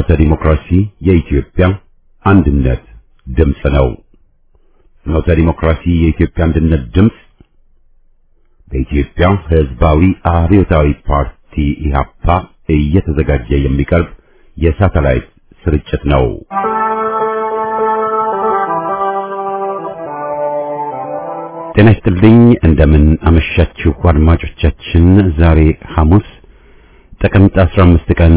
ፍኖተ ዲሞክራሲ የኢትዮጵያ አንድነት ድምፅ ነው። ፍኖተ ዲሞክራሲ የኢትዮጵያ አንድነት ድምፅ በኢትዮጵያ ሕዝባዊ አብዮታዊ ፓርቲ ኢህአፓ እየተዘጋጀ የሚቀርብ የሳተላይት ስርጭት ነው። ጤና ይስጥልኝ። እንደምን አመሻችሁ አድማጮቻችን። ዛሬ ሐሙስ ጥቅምት 15 ቀን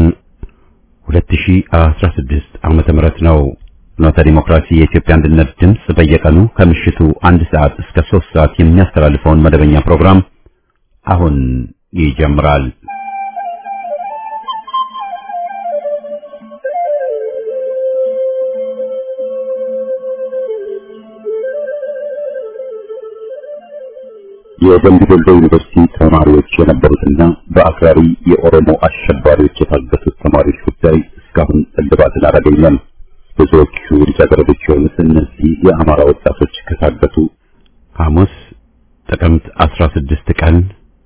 2016 ዓመተ ምህረት ነው። ፍኖተ ዲሞክራሲ የኢትዮጵያ አንድነት ድምፅ በየቀኑ ከምሽቱ አንድ ሰዓት እስከ ሶስት ሰዓት የሚያስተላልፈውን መደበኛ ፕሮግራም አሁን ይጀምራል። የደምቢ ዶሎ ዩኒቨርሲቲ ተማሪዎች የነበሩትና በአክራሪ የኦሮሞ አሸባሪዎች የታገቱት ተማሪዎች ጉዳይ እስካሁን እልባትን አላገኘም። ብዙዎቹ ልጃገረዶች የሆኑት እነዚህ የአማራ ወጣቶች ከታገቱ ሐሙስ ጥቅምት 16 ቀን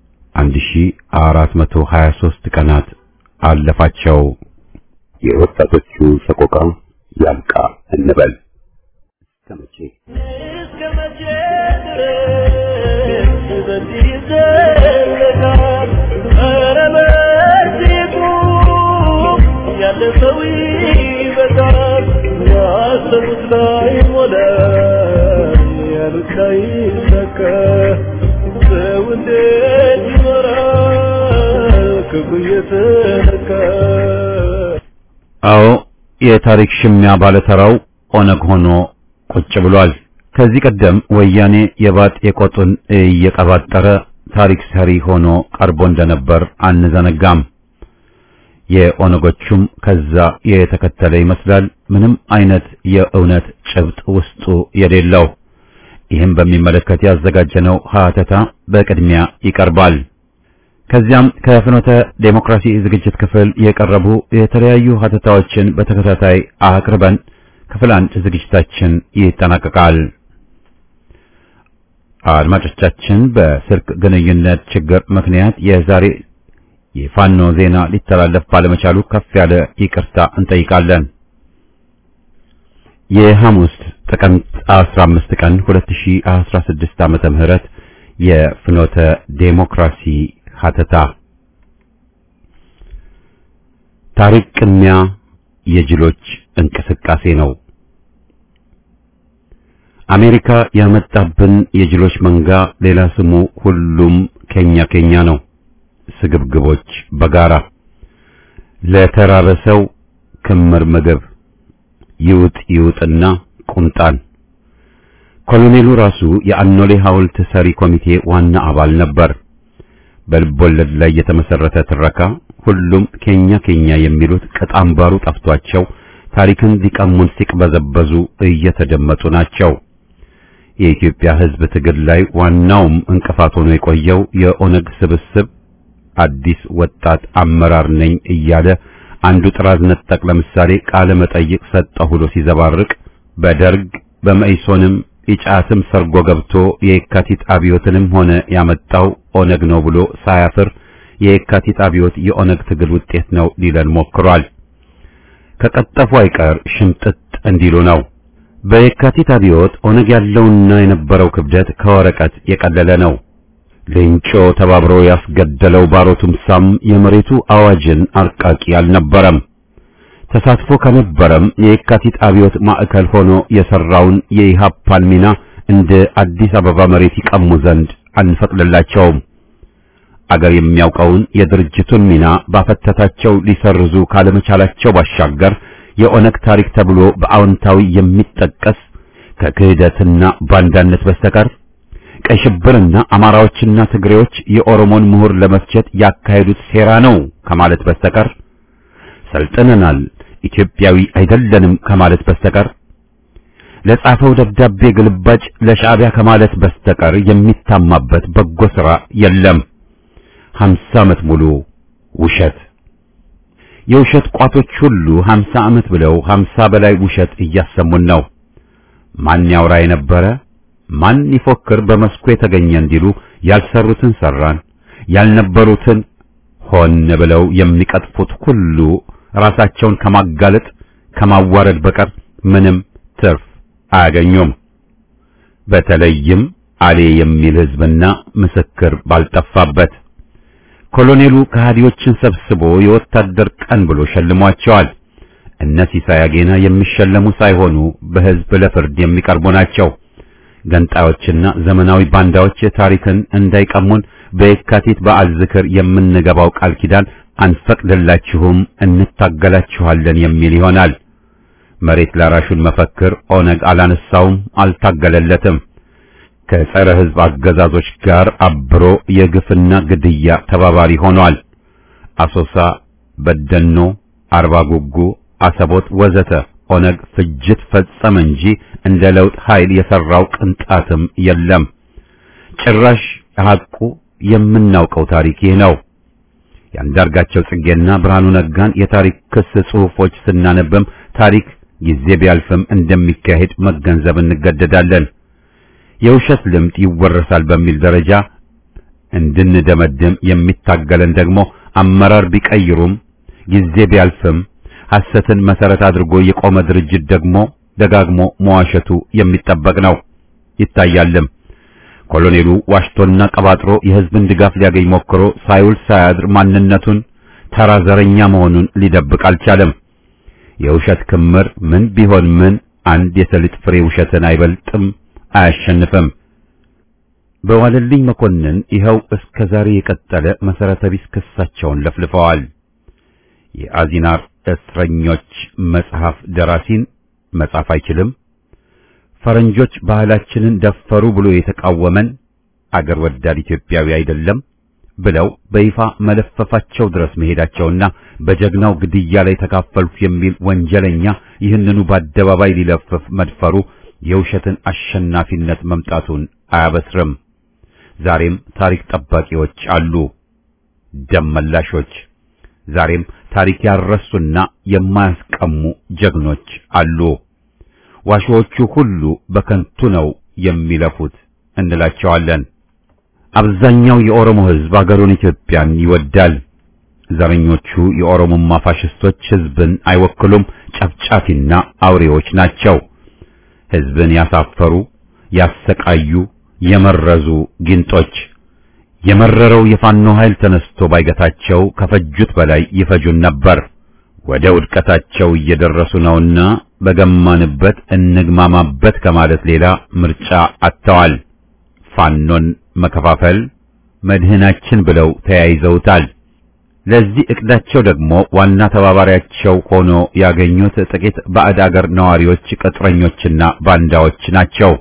1423 ቀናት አለፋቸው። የወጣቶቹ ሰቆቃ ያብቃ እንበል። እስከ መቼ እስከ መቼ ድረስ በዚህ ይዘለቃል? ኧረ መቼቱ ያለፈው ይበቃል። ያሰቡት ላይ ሞላ፣ ያሉት ላይ ይሳካ። ሰው እንዴት ይኖራል ክፉ እየተነካ? አዎ የታሪክ ሽሚያ ባለተራው ኦነግ ሆኖ ቁጭ ብሏል። ከዚህ ቀደም ወያኔ የባጥ የቆጡን እየቀባጠረ ታሪክ ሰሪ ሆኖ ቀርቦ እንደነበር አንዘነጋም። የኦነጎቹም ከዛ የተከተለ ይመስላል። ምንም አይነት የእውነት ጭብጥ ውስጡ የሌለው። ይህም በሚመለከት ያዘጋጀነው ሀተታ በቅድሚያ ይቀርባል። ከዚያም ከፍኖተ ዴሞክራሲ ዝግጅት ክፍል የቀረቡ የተለያዩ ሀተታዎችን በተከታታይ አቅርበን ክፍል አንድ ዝግጅታችን ይጠናቀቃል። አድማጮቻችን በስልክ ግንኙነት ችግር ምክንያት የዛሬ የፋኖ ዜና ሊተላለፍ ባለመቻሉ ከፍ ያለ ይቅርታ እንጠይቃለን። የሐሙስ ጥቅምት 15 ቀን 2016 ዓመተ ምህረት የፍኖተ ዴሞክራሲ ሀተታ ታሪክ ቅሚያ የጅሎች እንቅስቃሴ ነው። አሜሪካ ያመጣብን የጅሎች መንጋ ሌላ ስሙ ሁሉም ኬኛ ኬኛ ነው። ስግብግቦች በጋራ ለተራበ ሰው ክምር ምግብ ይውጥ ይውጥና ቁምጣን። ኮሎኔሉ ራሱ የአኖሌ ሐውልት ሰሪ ኮሚቴ ዋና አባል ነበር። በልቦለድ ላይ የተመሰረተ ትረካ ሁሉም ኬኛ ኬኛ የሚሉት ቅጣምባሩ ጠፍቷቸው ታሪክን ሊቀሙን ሲቅበዘበዙ እየተደመጡ ናቸው። የኢትዮጵያ ሕዝብ ትግል ላይ ዋናውም እንቅፋት ሆኖ የቆየው የኦነግ ስብስብ አዲስ ወጣት አመራር ነኝ እያለ አንዱ ጥራዝ ነጠቅ ለምሳሌ ቃለ መጠይቅ ሰጠሁ ብሎ ሲዘባርቅ በደርግ በመኢሶንም ኢጫትም ሰርጎ ገብቶ የየካቲት አብዮትንም ሆነ ያመጣው ኦነግ ነው ብሎ ሳያፍር የየካቲት አብዮት የኦነግ ትግል ውጤት ነው ሊለን ሞክሯል። ከቀጠፉ አይቀር ሽምጥጥ እንዲሉ ነው። በየካቲት አብዮት ኦነግ ያለውና የነበረው ክብደት ከወረቀት የቀለለ ነው። ሌንጮ ተባብሮ ያስገደለው ባሮ ቱምሳም የመሬቱ አዋጅን አርቃቂ አልነበረም። ተሳትፎ ከነበረም የየካቲት አብዮት ማዕከል ሆኖ የሰራውን የኢሃፓን ሚና እንደ አዲስ አበባ መሬት ይቀሙ ዘንድ አንፈቅድላቸውም። አገር የሚያውቀውን የድርጅቱን ሚና ባፈተታቸው ሊሰርዙ ካለመቻላቸው ባሻገር የኦነግ ታሪክ ተብሎ በአዎንታዊ የሚጠቀስ ከክህደትና ባንዳነት በስተቀር ቀይ ሽብርና አማራዎችና ትግሬዎች የኦሮሞን ምሁር ለመፍጀት ያካሄዱት ሴራ ነው ከማለት በስተቀር ሰልጥነናል፣ ኢትዮጵያዊ አይደለንም ከማለት በስተቀር ለጻፈው ደብዳቤ ግልባጭ ለሻዕቢያ ከማለት በስተቀር የሚታማበት በጎ ሥራ የለም። ሀምሳ ዓመት ሙሉ ውሸት የውሸት ቋቶች ሁሉ ሀምሳ ዓመት ብለው ሀምሳ በላይ ውሸት እያሰሙን ነው። ማን ያውራ የነበረ ማን ይፎክር በመስኩ የተገኘ እንዲሉ ያልሰሩትን ሰራን፣ ያልነበሩትን ሆን ብለው የሚቀጥፉት ሁሉ ራሳቸውን ከማጋለጥ ከማዋረድ በቀር ምንም ትርፍ አያገኙም። በተለይም አሌ የሚል ሕዝብና ምስክር ባልጠፋበት ኮሎኔሉ ከሃዲዎችን ሰብስቦ የወታደር ቀን ብሎ ሸልሟቸዋል። እነ ሲሳይ አጌና የሚሸለሙ ሳይሆኑ በሕዝብ ለፍርድ የሚቀርቡ ናቸው። ገንጣዮችና ዘመናዊ ባንዳዎች ታሪክን እንዳይቀሙን በየካቲት በዓል ዝክር የምንገባው ቃል ኪዳን አንፈቅድላችሁም፣ እንታገላችኋለን የሚል ይሆናል። መሬት ላራሹን መፈክር ኦነግ አላነሳውም፣ አልታገለለትም። ከጸረ ሕዝብ አገዛዞች ጋር አብሮ የግፍና ግድያ ተባባሪ ሆኗል። አሶሳ፣ በደኖ፣ አርባ ጉጉ፣ አሰቦት ወዘተ ኦነግ ፍጅት ፈጸመ እንጂ እንደ ለውጥ ኃይል የሰራው ቅንጣትም የለም። ጭራሽ ሐቁ የምናውቀው ታሪክ ይህ ነው። የአንዳርጋቸው ጽጌና ብርሃኑ ነጋን የታሪክ ክስ ጽሑፎች ስናነብም ታሪክ ጊዜ ቢያልፍም እንደሚካሄድ መገንዘብ እንገደዳለን። የውሸት ልምድ ይወረሳል በሚል ደረጃ እንድንደመድም የሚታገለን ደግሞ አመራር ቢቀይሩም ጊዜ ቢያልፍም ሐሰትን መሰረት አድርጎ የቆመ ድርጅት ደግሞ ደጋግሞ መዋሸቱ የሚጠበቅ ነው ይታያልም። ኮሎኔሉ ዋሽቶና ቀባጥሮ የሕዝብን ድጋፍ ሊያገኝ ሞክሮ ሳይውል ሳያድር ማንነቱን ተራ ዘረኛ መሆኑን ሊደብቅ አልቻለም። የውሸት ክምር ምን ቢሆን ምን አንድ የሰሊጥ ፍሬ ውሸትን አይበልጥም፣ አያሸንፍም። በዋለልኝ መኮንን ይኸው እስከ ዛሬ የቀጠለ መሰረተ ቢስ ክሳቸውን ለፍልፈዋል። የአዚናር እስረኞች መጽሐፍ ደራሲን መጻፍ አይችልም፣ ፈረንጆች ባህላችንን ደፈሩ ብሎ የተቃወመን አገር ወዳድ ኢትዮጵያዊ አይደለም ብለው በይፋ መለፈፋቸው ድረስ መሄዳቸውና በጀግናው ግድያ ላይ ተካፈልኩ የሚል ወንጀለኛ ይህንኑ በአደባባይ ሊለፍፍ መድፈሩ የውሸትን አሸናፊነት መምጣቱን አያበስርም። ዛሬም ታሪክ ጠባቂዎች አሉ፣ ደም መላሾች። ዛሬም ታሪክ ያረሱና የማያስቀሙ ጀግኖች አሉ። ዋሾዎቹ ሁሉ በከንቱ ነው የሚለፉት እንላቸዋለን። አብዛኛው የኦሮሞ ሕዝብ አገሩን ኢትዮጵያን ይወዳል። ዘረኞቹ የኦሮሞማ ፋሽስቶች ሕዝብን አይወክሉም፣ ጨፍጫፊና አውሬዎች ናቸው። ሕዝብን ያሳፈሩ፣ ያሰቃዩ፣ የመረዙ ጊንጦች። የመረረው የፋኖ ኃይል ተነስቶ ባይገታቸው ከፈጁት በላይ ይፈጁን ነበር። ወደ ውድቀታቸው እየደረሱ ነውና በገማንበት እንግማማበት ከማለት ሌላ ምርጫ አጥተዋል። ፋኖን መከፋፈል መድህናችን ብለው ተያይዘውታል። ለዚህ እቅዳቸው ደግሞ ዋና ተባባሪያቸው ሆኖ ያገኙት ጥቂት ባዕድ አገር ነዋሪዎች፣ ቅጥረኞችና ባንዳዎች ናቸው።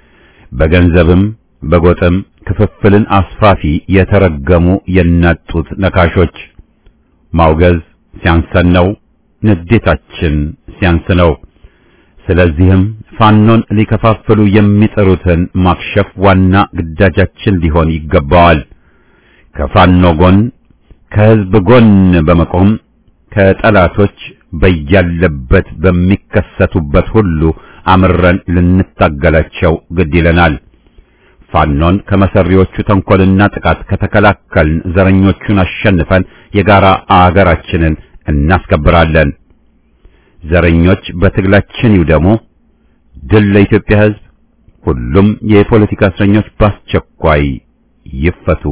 በገንዘብም በጎጥም ክፍፍልን አስፋፊ የተረገሙ የናጡት ነካሾች። ማውገዝ ሲያንሰን ነው፣ ንዴታችን ሲያንስ ነው። ስለዚህም ፋኖን ሊከፋፍሉ የሚጥሩትን ማክሸፍ ዋና ግዳጃችን ሊሆን ይገባዋል። ከፋኖ ጎን ከሕዝብ ጎን በመቆም ከጠላቶች በያለበት በሚከሰቱበት ሁሉ አምረን ልንታገላቸው ግድ ይለናል። ፋኖን ከመሰሪዎቹ ተንኮልና ጥቃት ከተከላከልን ዘረኞቹን አሸንፈን የጋራ አገራችንን እናስከብራለን። ዘረኞች በትግላችን ይውደሙ። ድል ለኢትዮጵያ ሕዝብ። ሁሉም የፖለቲካ እስረኞች በአስቸኳይ ይፈቱ።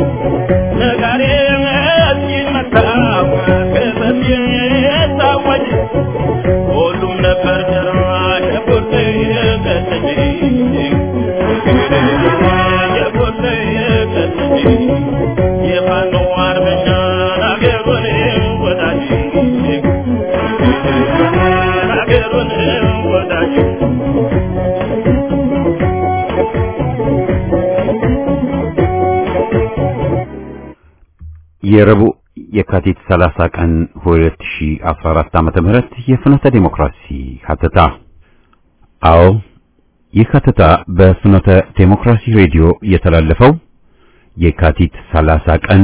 Thank you. የረቡዕ የካቲት 30 ቀን 2014 ዓመተ ምህረት የፍኖተ ዲሞክራሲ ሀተታ። አዎ ይህ ሀተታ በፍኖተ ዲሞክራሲ ሬዲዮ የተላለፈው የካቲት 30 ቀን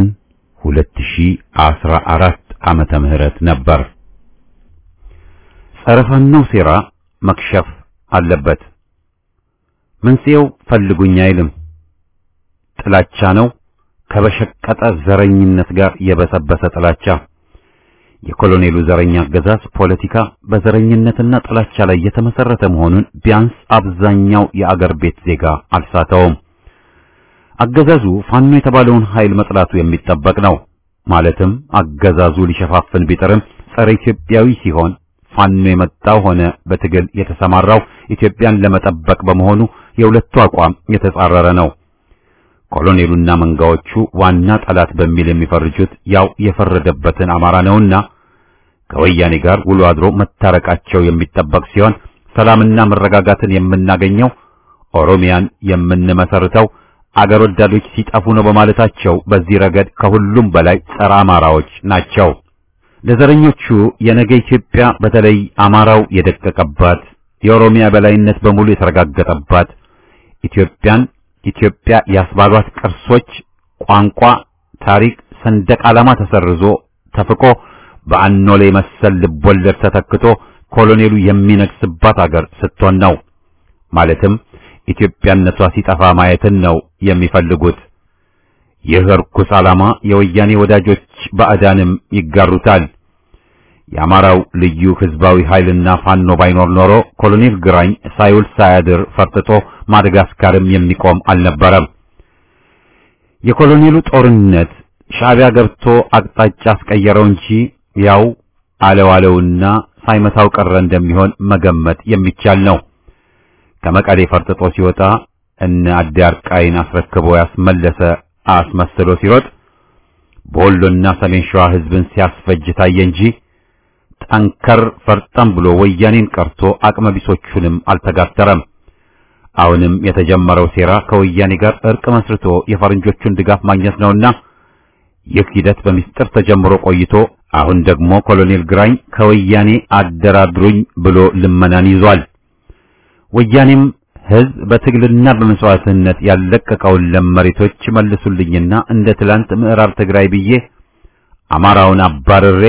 2014 ዓመተ ምህረት ነበር። ጸረ ፋኖው ሴራ መክሸፍ አለበት። መንስኤው ፈልጉኝ አይልም፣ ጥላቻ ነው። ከበሸቀጠ ዘረኝነት ጋር የበሰበሰ ጥላቻ። የኮሎኔሉ ዘረኛ አገዛዝ ፖለቲካ በዘረኝነትና ጥላቻ ላይ የተመሰረተ መሆኑን ቢያንስ አብዛኛው የአገር ቤት ዜጋ አልሳተውም። አገዛዙ ፋኖ የተባለውን ኃይል መጥላቱ የሚጠበቅ ነው። ማለትም አገዛዙ ሊሸፋፍን ቢጥርም ጸረ ኢትዮጵያዊ ሲሆን ፋኖ የመጣው ሆነ በትግል የተሰማራው ኢትዮጵያን ለመጠበቅ በመሆኑ የሁለቱ አቋም የተጻረረ ነው። ኮሎኔሉና መንጋዎቹ ዋና ጠላት በሚል የሚፈርጁት ያው የፈረደበትን አማራ ነውና ከወያኔ ጋር ውሎ አድሮ መታረቃቸው የሚጠበቅ ሲሆን ሰላምና መረጋጋትን የምናገኘው ኦሮሚያን የምንመሰርተው አገር ወዳዶች ሲጠፉ ነው በማለታቸው በዚህ ረገድ ከሁሉም በላይ ጸረ አማራዎች ናቸው። ለዘረኞቹ የነገ ኢትዮጵያ በተለይ አማራው የደቀቀባት የኦሮሚያ በላይነት በሙሉ የተረጋገጠባት ኢትዮጵያን ኢትዮጵያ ያስባሏት ቅርሶች፣ ቋንቋ፣ ታሪክ፣ ሰንደቅ ዓላማ ተሰርዞ ተፍቆ በአኖሌ መሰል ልቦለድ ተተክቶ ኮሎኔሉ የሚነግስባት አገር ስትሆን ነው። ማለትም ኢትዮጵያነቷ ሲጠፋ ማየትን ነው የሚፈልጉት። ይህ ርኩስ ዓላማ የወያኔ ወዳጆች ባዕዳንም ይጋሩታል። የአማራው ልዩ ህዝባዊ ኃይልና ፋኖ ባይኖር ኖሮ ኮሎኔል ግራኝ ሳይውል ሳያድር ፈርጥጦ ማደጋስካርም የሚቆም አልነበረም። የኮሎኔሉ ጦርነት ሻዕቢያ ገብቶ አቅጣጫ አስቀየረው እንጂ ያው አለዋለውና ሳይመታው ቀረ እንደሚሆን መገመት የሚቻል ነው። ከመቀሌ ፈርጥጦ ሲወጣ እነ አዳርቃይን አስረክቦ ያስመለሰ አስመስሎ ሲሮጥ በወሎና ሰሜን ሸዋ ህዝብን ሲያስፈጅ ታየ እንጂ ጠንከር ፈርጠም ብሎ ወያኔን ቀርቶ አቅመ ቢሶቹንም አልተጋተረም። አሁንም የተጀመረው ሴራ ከወያኔ ጋር እርቅ መስርቶ የፈረንጆቹን ድጋፍ ማግኘት ነውና ይህ ሂደት በሚስጥር ተጀምሮ ቆይቶ አሁን ደግሞ ኮሎኔል ግራኝ ከወያኔ አደራድሩኝ ብሎ ልመናን ይዟል። ወያኔም ህዝብ በትግልና በመስዋዕትነት ያለቀቀውን ለም መሬቶች መልሱልኝና እንደ ትላንት ምዕራብ ትግራይ ብዬ አማራውን አባርሬ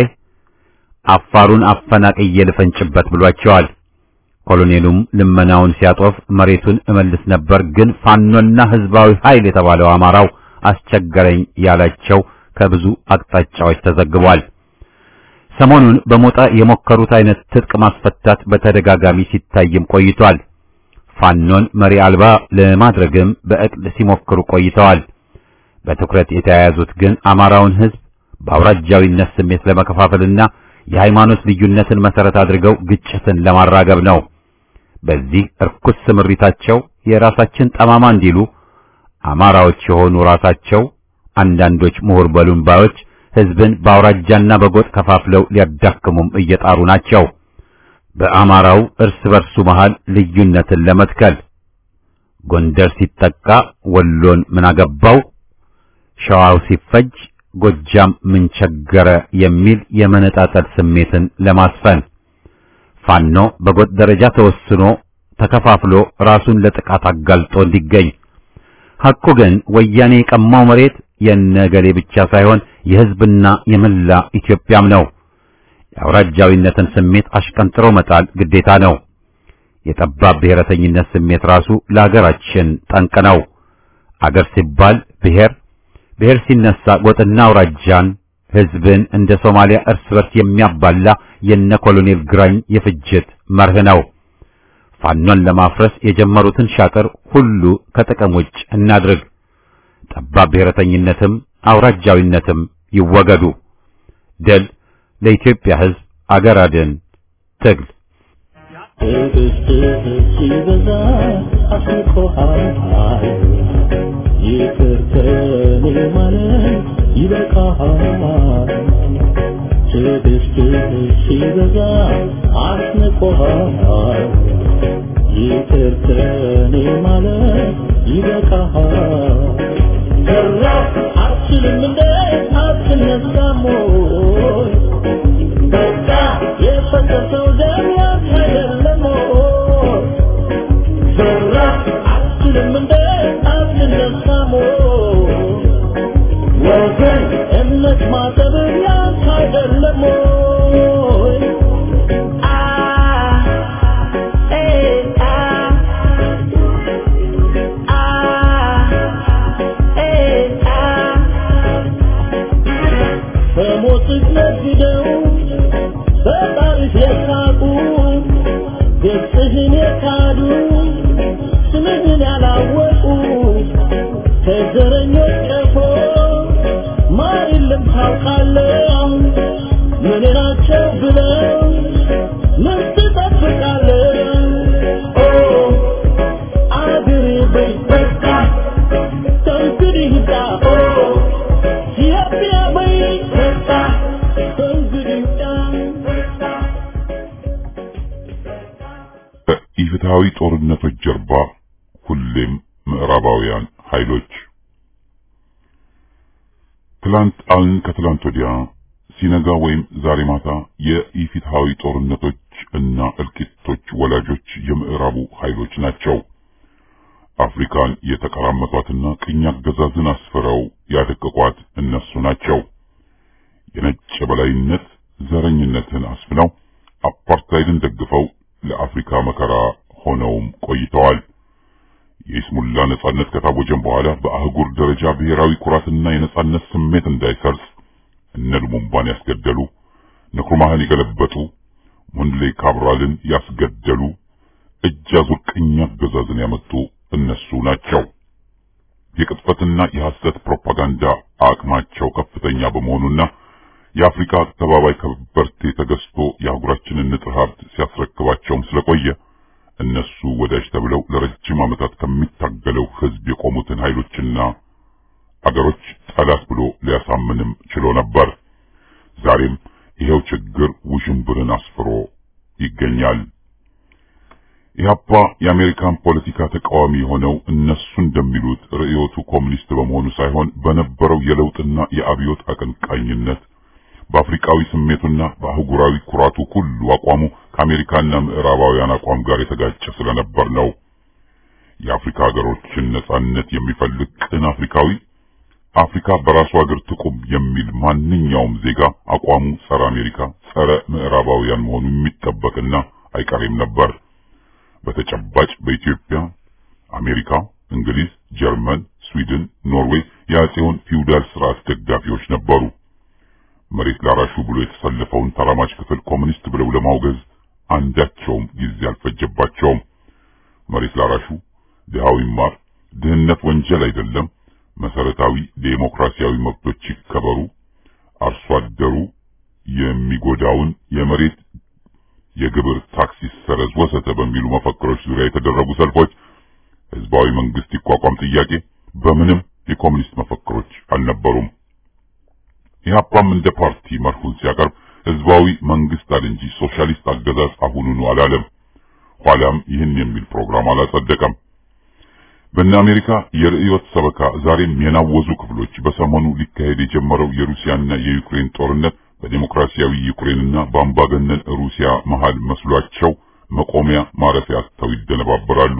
አፋሩን አፈናቅዬ ልፈንጭበት ብሏቸዋል። ኮሎኔሉም ልመናውን ሲያጦፍ መሬቱን እመልስ ነበር፣ ግን ፋኖና ህዝባዊ ኃይል የተባለው አማራው አስቸገረኝ ያላቸው ከብዙ አቅጣጫዎች ተዘግቧል። ሰሞኑን በሞጣ የሞከሩት አይነት ትጥቅ ማስፈታት በተደጋጋሚ ሲታይም ቆይቷል። ፋኖን መሪ አልባ ለማድረግም በእቅድ ሲሞክሩ ቆይተዋል። በትኩረት የተያያዙት ግን አማራውን ህዝብ በአውራጃዊነት ስሜት ለመከፋፈልና የሃይማኖት ልዩነትን መሰረት አድርገው ግጭትን ለማራገብ ነው። በዚህ እርኩስ ስምሪታቸው የራሳችን ጠማማ እንዲሉ አማራዎች የሆኑ ራሳቸው አንዳንዶች ምሁር በሉን ባዮች ህዝብን በአውራጃና በጎጥ ከፋፍለው ሊያዳክሙም እየጣሩ ናቸው። በአማራው እርስ በርሱ መሃል ልዩነትን ለመትከል ጎንደር ሲጠቃ ወሎን ምን አገባው፣ ሸዋው ሲፈጅ ጎጃም ምን ቸገረ የሚል የመነጣጠል ስሜትን ለማስፈን ፋኖ በጎጥ ደረጃ ተወስኖ ተከፋፍሎ ራሱን ለጥቃት አጋልጦ እንዲገኝ ሐቁ ግን ወያኔ የቀማው መሬት የነገሌ ብቻ ሳይሆን የህዝብና የመላ ኢትዮጵያም ነው። የአውራጃዊነትን ስሜት አሽቀንጥሮ መጣል ግዴታ ነው። የጠባብ ብሔረተኝነት ስሜት ራሱ ለአገራችን ጠንቅ ነው። አገር ሲባል ብሔር፣ ብሔር ሲነሳ ጎጥና አውራጃን፣ ህዝብን እንደ ሶማሊያ እርስ በርስ የሚያባላ የነ ኮሎኔል ግራኝ የፍጅት መርህ ነው። ፋኖን ለማፍረስ የጀመሩትን ሻጥር ሁሉ ከጥቅም ውጭ እናድርግ። ጠባብ ብሔረተኝነትም አውራጃዊነትም ይወገዱ። ድል ለኢትዮጵያ ህዝብ አገር አድን ትግል ትዕግስትህ ሲበዛ አስቆሃል ይቅር ከኔ ማለት ይበቃሃል ትዕግስትህ ሲበዛ አስንቆሃል ይቅር ከኔ ማለት ይበቃሃል ሰራ አትችልም እንደ አትነሳም ወይ በቃ የፈሰሰው ደም ያንተ አይደለም ወይ ዘራ አትችልም እንደ አትነሳም ወይ ወገን እምነት ማጠብ ያንተ አይደለም ወይ አ ኤ አ አ ኤ አ በሞትህ ነግደው በጣሪፍ የሳቁ ገጽህን የካዱ ስምህን ያላወቁ ከዘረኞች ቀፎ ማር የለም ታውቃለህ ምን ናቸው ብለው ምን ትጠብቃለህ ኦ አገሬ በይ በቃ ከእንግዲህ ይብቃ ኦ ኢትዮጵያ በይ በቃ ከእንግዲህ ይብቃ በኢፍትሐዊ ጦርነቶች ጀርባ ሁሌም ምዕራባውያን ኃይሎች ትላንት አልን ከትላንት ወዲያ ሲነጋ ወይም ዛሬ ማታ የኢፍትሐዊ ጦርነቶች እና እልቂቶች ወላጆች የምዕራቡ ኃይሎች ናቸው። አፍሪካን የተቀራመቷትና ቅኝ አገዛዝን አስፍረው ያደቀቋት እነሱ ናቸው። የነጭ የበላይነት ዘረኝነትን አስፍነው አፓርታይድን ደግፈው ለአፍሪካ መከራ ሆነውም ቆይተዋል። የኢስሙላ ነጻነት ከታወጀም በኋላ በአህጉር ደረጃ ብሔራዊ ኩራትና የነጻነት ስሜት እንዳይሰርጽ እነ ሉሙምባን ያስገደሉ፣ ንክሩማህን የገለበጡ፣ ሙንሌ ካብራልን ያስገደሉ፣ እጅ አዙር ቅኝ አገዛዝን ያመጡ እነሱ ናቸው። የቅጥፈትና የሐሰት ፕሮፓጋንዳ አቅማቸው ከፍተኛ በመሆኑና የአፍሪካ ተባባይ ከበርቴ ተገዝቶ የአህጉራችንን ንጥረ ሀብት ሲያስረክባቸውም ስለቆየ እነሱ ወዳጅ ተብለው ለረጅም ዓመታት ከሚታገለው ሕዝብ የቆሙትን ኃይሎችና አገሮች ጠላት ብሎ ሊያሳምንም ችሎ ነበር። ዛሬም ይሄው ችግር ውዥንብርን አስፍሮ ይገኛል። ኢህአፓ የአሜሪካን ፖለቲካ ተቃዋሚ የሆነው እነሱ እንደሚሉት ርዕዮቱ ኮሚኒስት በመሆኑ ሳይሆን በነበረው የለውጥና የአብዮት አቀንቃኝነት በአፍሪካዊ ስሜቱና በአህጉራዊ ኩራቱ ሁሉ አቋሙ ከአሜሪካና ምዕራባውያን አቋም ጋር የተጋጨ ስለነበር ነው። የአፍሪካ ሀገሮችን ነጻነት የሚፈልግ ቅን አፍሪካዊ አፍሪካ በራሱ ሀገር ትቁም የሚል ማንኛውም ዜጋ አቋሙ ጸረ አሜሪካ፣ ጸረ ምዕራባውያን መሆኑ የሚጠበቅና አይቀሬም ነበር። በተጨባጭ በኢትዮጵያ አሜሪካ፣ እንግሊዝ፣ ጀርመን፣ ስዊድን፣ ኖርዌይ የአጼውን ፊውዳል ስርዓት ደጋፊዎች ነበሩ። መሬት ላራሹ ብሎ የተሰለፈውን ተራማጅ ክፍል ኮሙኒስት ብለው ለማውገዝ አንዳቸውም ጊዜ አልፈጀባቸውም። መሬት ላራሹ ድሃው ይማር፣ ድህነት ወንጀል አይደለም፣ መሰረታዊ ዴሞክራሲያዊ መብቶች ይከበሩ፣ አርሶ አደሩ የሚጎዳውን የመሬት የግብር ታክስ ይሰረዝ ወዘተ በሚሉ መፈክሮች ዙሪያ የተደረጉ ሰልፎች፣ ህዝባዊ መንግስት ይቋቋም ጥያቄ በምንም የኮሙኒስት መፈክሮች አልነበሩም። ኢህአፓም እንደ ፓርቲ መርሁን ሲያቀርብ ህዝባዊ መንግስት አለ እንጂ ሶሻሊስት አገዛዝ አሁኑኑ አላለም። ኋላም ይህን የሚል ፕሮግራም አላጸደቀም። በእነ አሜሪካ የርዕዮት ሰበካ ዛሬም የናወዙ ክፍሎች በሰሞኑ ሊካሄድ የጀመረው የሩሲያና የዩክሬን ጦርነት በዲሞክራሲያዊ ዩክሬንና በአምባገነን ሩሲያ መሃል መስሏቸው መቆሚያ ማረፊያ አጥተው ይደነባበራሉ።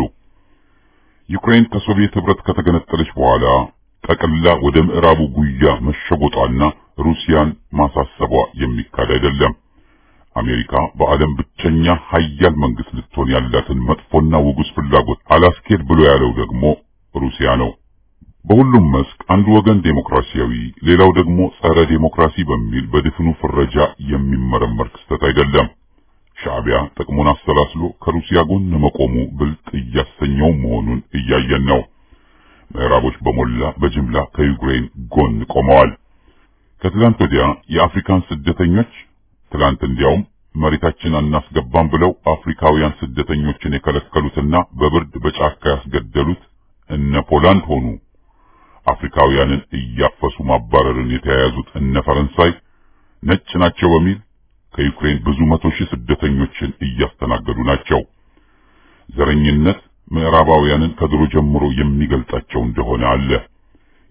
ዩክሬን ከሶቪየት ህብረት ከተገነጠለች በኋላ ጠቅላ ወደ ምዕራቡ ጉያ መሸጎጧና ሩሲያን ማሳሰቧ የሚካድ አይደለም። አሜሪካ በዓለም ብቸኛ ሀያል መንግስት ልትሆን ያላትን መጥፎና ውጉስ ፍላጎት አላስኬድ ብሎ ያለው ደግሞ ሩሲያ ነው። በሁሉም መስክ አንዱ ወገን ዴሞክራሲያዊ፣ ሌላው ደግሞ ጸረ ዴሞክራሲ በሚል በድፍኑ ፍረጃ የሚመረመር ክስተት አይደለም። ሻዕቢያ ጥቅሙን አሰላስሎ ከሩሲያ ጎን መቆሙ ብልጥ እያሰኘው መሆኑን እያየን ነው። ምዕራቦች በሞላ በጅምላ ከዩክሬን ጎን ቆመዋል። ከትላንት ወዲያ የአፍሪካን ስደተኞች ትላንት እንዲያውም መሬታችን አናስገባም ብለው አፍሪካውያን ስደተኞችን የከለከሉትና በብርድ በጫካ ያስገደሉት እነ ፖላንድ ሆኑ። አፍሪካውያንን እያፈሱ ማባረርን የተያያዙት እነ ፈረንሳይ ነጭ ናቸው በሚል ከዩክሬን ብዙ መቶ ሺህ ስደተኞችን እያስተናገዱ ናቸው። ዘረኝነት ምዕራባውያንን ከድሮ ጀምሮ የሚገልጣቸው እንደሆነ አለ።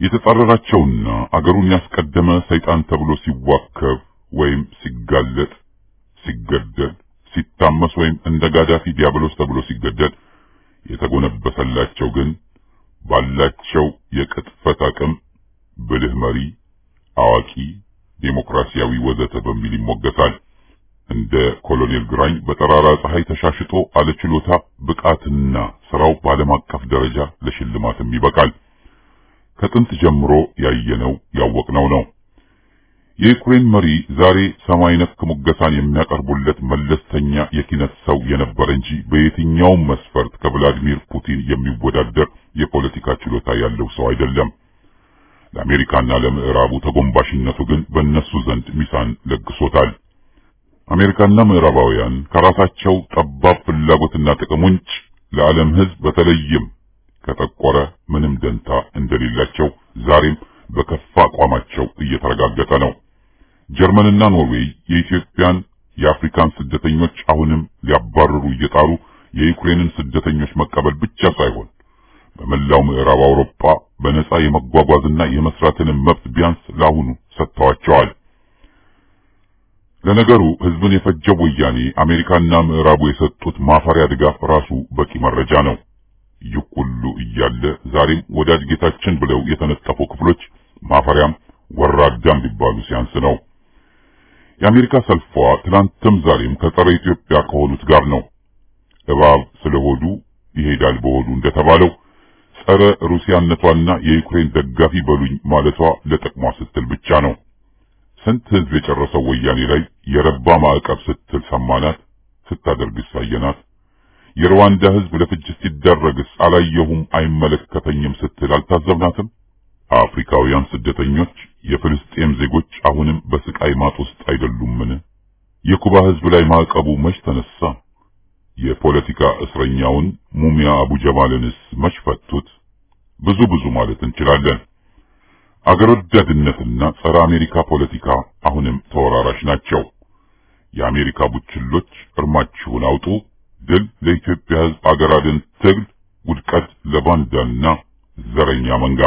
የተጻረራቸውና አገሩን ያስቀደመ ሰይጣን ተብሎ ሲዋከብ ወይም ሲጋለጥ፣ ሲገደል፣ ሲታመስ ወይም እንደ ጋዳፊ ዲያብሎስ ተብሎ ሲገደል የተጎነበሰላቸው ግን ባላቸው የቅጥፈት አቅም ብልህ መሪ፣ አዋቂ፣ ዴሞክራሲያዊ ወዘተ በሚል ይሞገሳል። እንደ ኮሎኔል ግራኝ በጠራራ ፀሐይ ተሻሽጦ አለችሎታ ብቃትና ስራው በዓለም አቀፍ ደረጃ ለሽልማትም ይበቃል። ከጥንት ጀምሮ ያየነው ያወቅነው ነው። የዩክሬን መሪ ዛሬ ሰማይ ነክ ሙገሳን የሚያቀርቡለት መለስተኛ የኪነት ሰው የነበረ እንጂ በየትኛውም መስፈርት ከቭላዲሚር ፑቲን የሚወዳደር የፖለቲካ ችሎታ ያለው ሰው አይደለም። ለአሜሪካና ለምዕራቡ ተጎንባሽነቱ ግን በእነሱ ዘንድ ሚሳን ለግሶታል። አሜሪካና ምዕራባውያን ከራሳቸው ጠባብ ፍላጎትና ጥቅም ውጭ ለዓለም ሕዝብ በተለይም ከጠቆረ ምንም ደንታ እንደሌላቸው ዛሬም በከፋ አቋማቸው እየተረጋገጠ ነው። ጀርመንና ኖርዌይ የኢትዮጵያን የአፍሪካን ስደተኞች አሁንም ሊያባርሩ እየጣሩ የዩክሬንን ስደተኞች መቀበል ብቻ ሳይሆን በመላው ምዕራብ አውሮፓ በነጻ የመጓጓዝና የመስራትንም መብት ቢያንስ ለአሁኑ ሰጥተዋቸዋል። ለነገሩ ህዝብን የፈጀው ወያኔ አሜሪካና ምዕራቡ የሰጡት ማፈሪያ ድጋፍ ራሱ በቂ መረጃ ነው። ይህ ሁሉ እያለ ዛሬም ወዳጅ ጌታችን ብለው የተነጠፉ ክፍሎች ማፈሪያም ወራዳም ሊባሉ ሲያንስ ነው። የአሜሪካ ሰልፏ ትናንትም ዛሬም ከጸረ ኢትዮጵያ ከሆኑት ጋር ነው። እባብ ስለሆዱ ይሄዳል በሆዱ እንደተባለው ጸረ ሩሲያነቷና የዩክሬን ደጋፊ በሉኝ ማለቷ ለጥቅሟ ስትል ብቻ ነው። ስንት ህዝብ የጨረሰው ወያኔ ላይ የረባ ማዕቀብ ስትል ሰማናት፣ ስታደርግስ አየናት። የሩዋንዳ ህዝብ ለፍጅት ሲዳረግስ አላየሁም አይመለከተኝም ስትል አልታዘብናትም። አፍሪካውያን ስደተኞች የፍልስጤም ዜጎች አሁንም በስቃይ ማጥ ውስጥ አይደሉምን? የኩባ ህዝብ ላይ ማዕቀቡ መች ተነሳ? የፖለቲካ እስረኛውን ሙሚያ አቡ ጀማልንስ መች ፈቱት? ብዙ ብዙ ማለት እንችላለን። አገር ወዳድነትና ጸረ አሜሪካ ፖለቲካ አሁንም ተወራራሽ ናቸው። የአሜሪካ ቡችሎች እርማችሁን አውጡ። ድል ለኢትዮጵያ ህዝብ አገር አድን ትግል፣ ውድቀት ለባንዳና ዘረኛ መንጋ።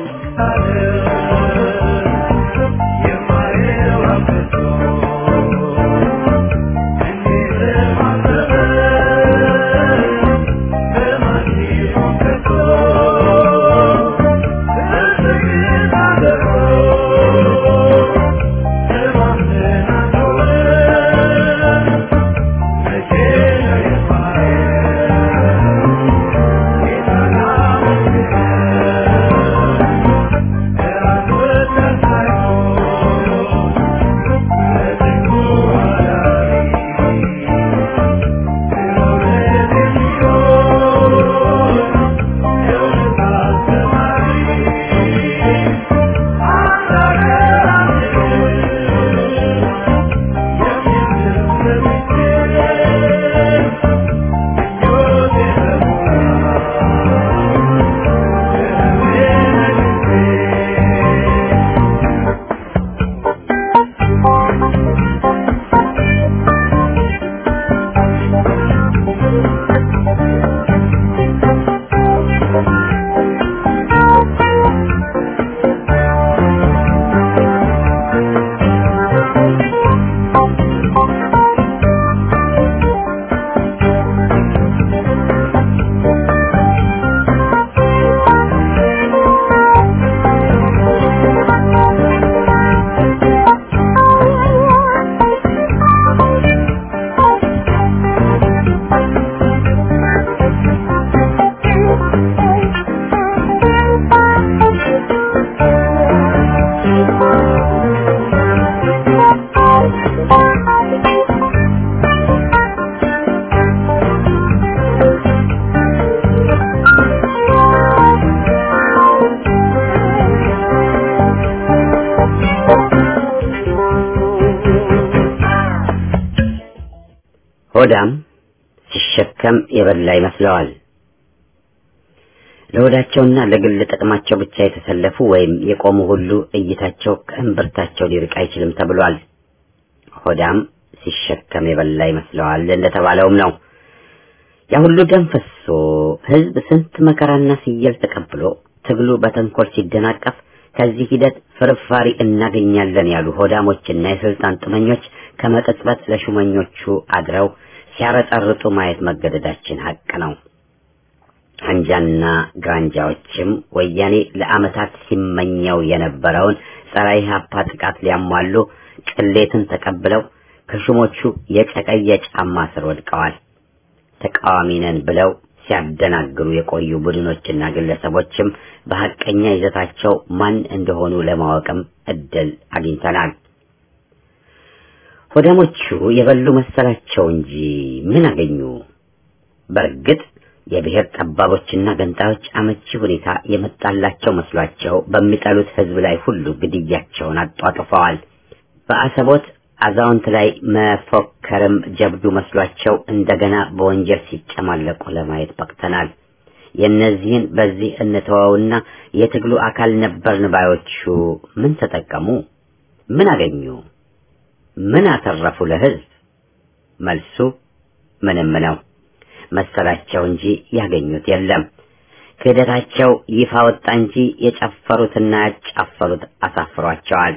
ሆዳም ሲሸከም የበላ ይመስለዋል። ለሆዳቸውና ለግል ጥቅማቸው ብቻ የተሰለፉ ወይም የቆሙ ሁሉ እይታቸው ከእምብርታቸው ሊርቅ አይችልም ተብሏል። ሆዳም ሲሸከም የበላ ይመስለዋል እንደተባለውም ነው። ያ ሁሉ ደም ፈሶ ህዝብ ስንት መከራና ሲየል ተቀብሎ ትግሉ በተንኮል ሲደናቀፍ ከዚህ ሂደት ፍርፋሪ እናገኛለን ያሉ ሆዳሞችና የስልጣን ጥመኞች ከመቅጽበት ለሹመኞቹ አድረው ሲያረጠርጡ ማየት መገደዳችን ሀቅ ነው። አንጃና ግራንጃዎችም ወያኔ ለዓመታት ሲመኘው የነበረውን ጸረ ኢህአፓ ጥቃት ሊያሟሉ ቅሌትን ተቀብለው ከሹሞቹ የጨቀየ ጫማ ስር ወድቀዋል። ተቃዋሚ ነን ብለው ሲያደናግሩ የቆዩ ቡድኖችና ግለሰቦችም በሐቀኛ ይዘታቸው ማን እንደሆኑ ለማወቅም እድል አግኝተናል። ሆዳሞቹ የበሉ መሰላቸው እንጂ ምን አገኙ? በእርግጥ የብሔር ጠባቦችና ገንጣዮች አመቺ ሁኔታ የመጣላቸው መስሏቸው በሚጠሉት ሕዝብ ላይ ሁሉ ግድያቸውን አጧጥፈዋል። በአሰቦት አዛውንት ላይ መፎከርም ጀብዱ መስሏቸው እንደገና በወንጀል ሲጨማለቁ ለማየት በቅተናል። የእነዚህን በዚህ እንተወውና የትግሉ አካል ነበርን ባዮቹ ምን ተጠቀሙ? ምን አገኙ? ምን አተረፉ ለሕዝብ? መልሱ ምንም ነው መሰላቸው እንጂ ያገኙት የለም። ክህደታቸው ይፋ ወጣ እንጂ የጨፈሩትና ያጫፈሩት አሳፍሯቸዋል።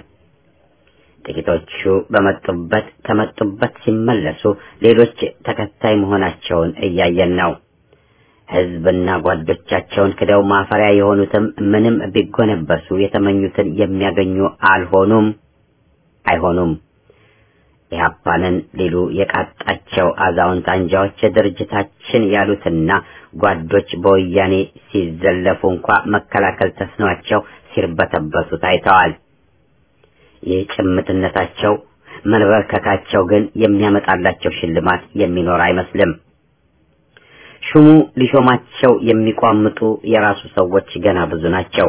ጥቂቶቹ በመጡበት ከመጡበት ሲመለሱ ሌሎች ተከታይ መሆናቸውን እያየን ነው። ሕዝብና ጓዶቻቸውን ክደው ማፈሪያ የሆኑትም ምንም ቢጎነበሱ የተመኙትን የሚያገኙ አልሆኑም፣ አይሆኑም። ኢህአፓንን ሊሉ የቃጣቸው አዛውንት አንጃዎች ድርጅታችን ያሉትና ጓዶች በወያኔ ሲዘለፉ እንኳ መከላከል ተስኗቸው ሲርበተበቱ ታይተዋል። ይህ ጭምትነታቸው መንበርከካቸው ግን የሚያመጣላቸው ሽልማት የሚኖር አይመስልም። ሹሙ ሊሾማቸው የሚቋምጡ የራሱ ሰዎች ገና ብዙ ናቸው።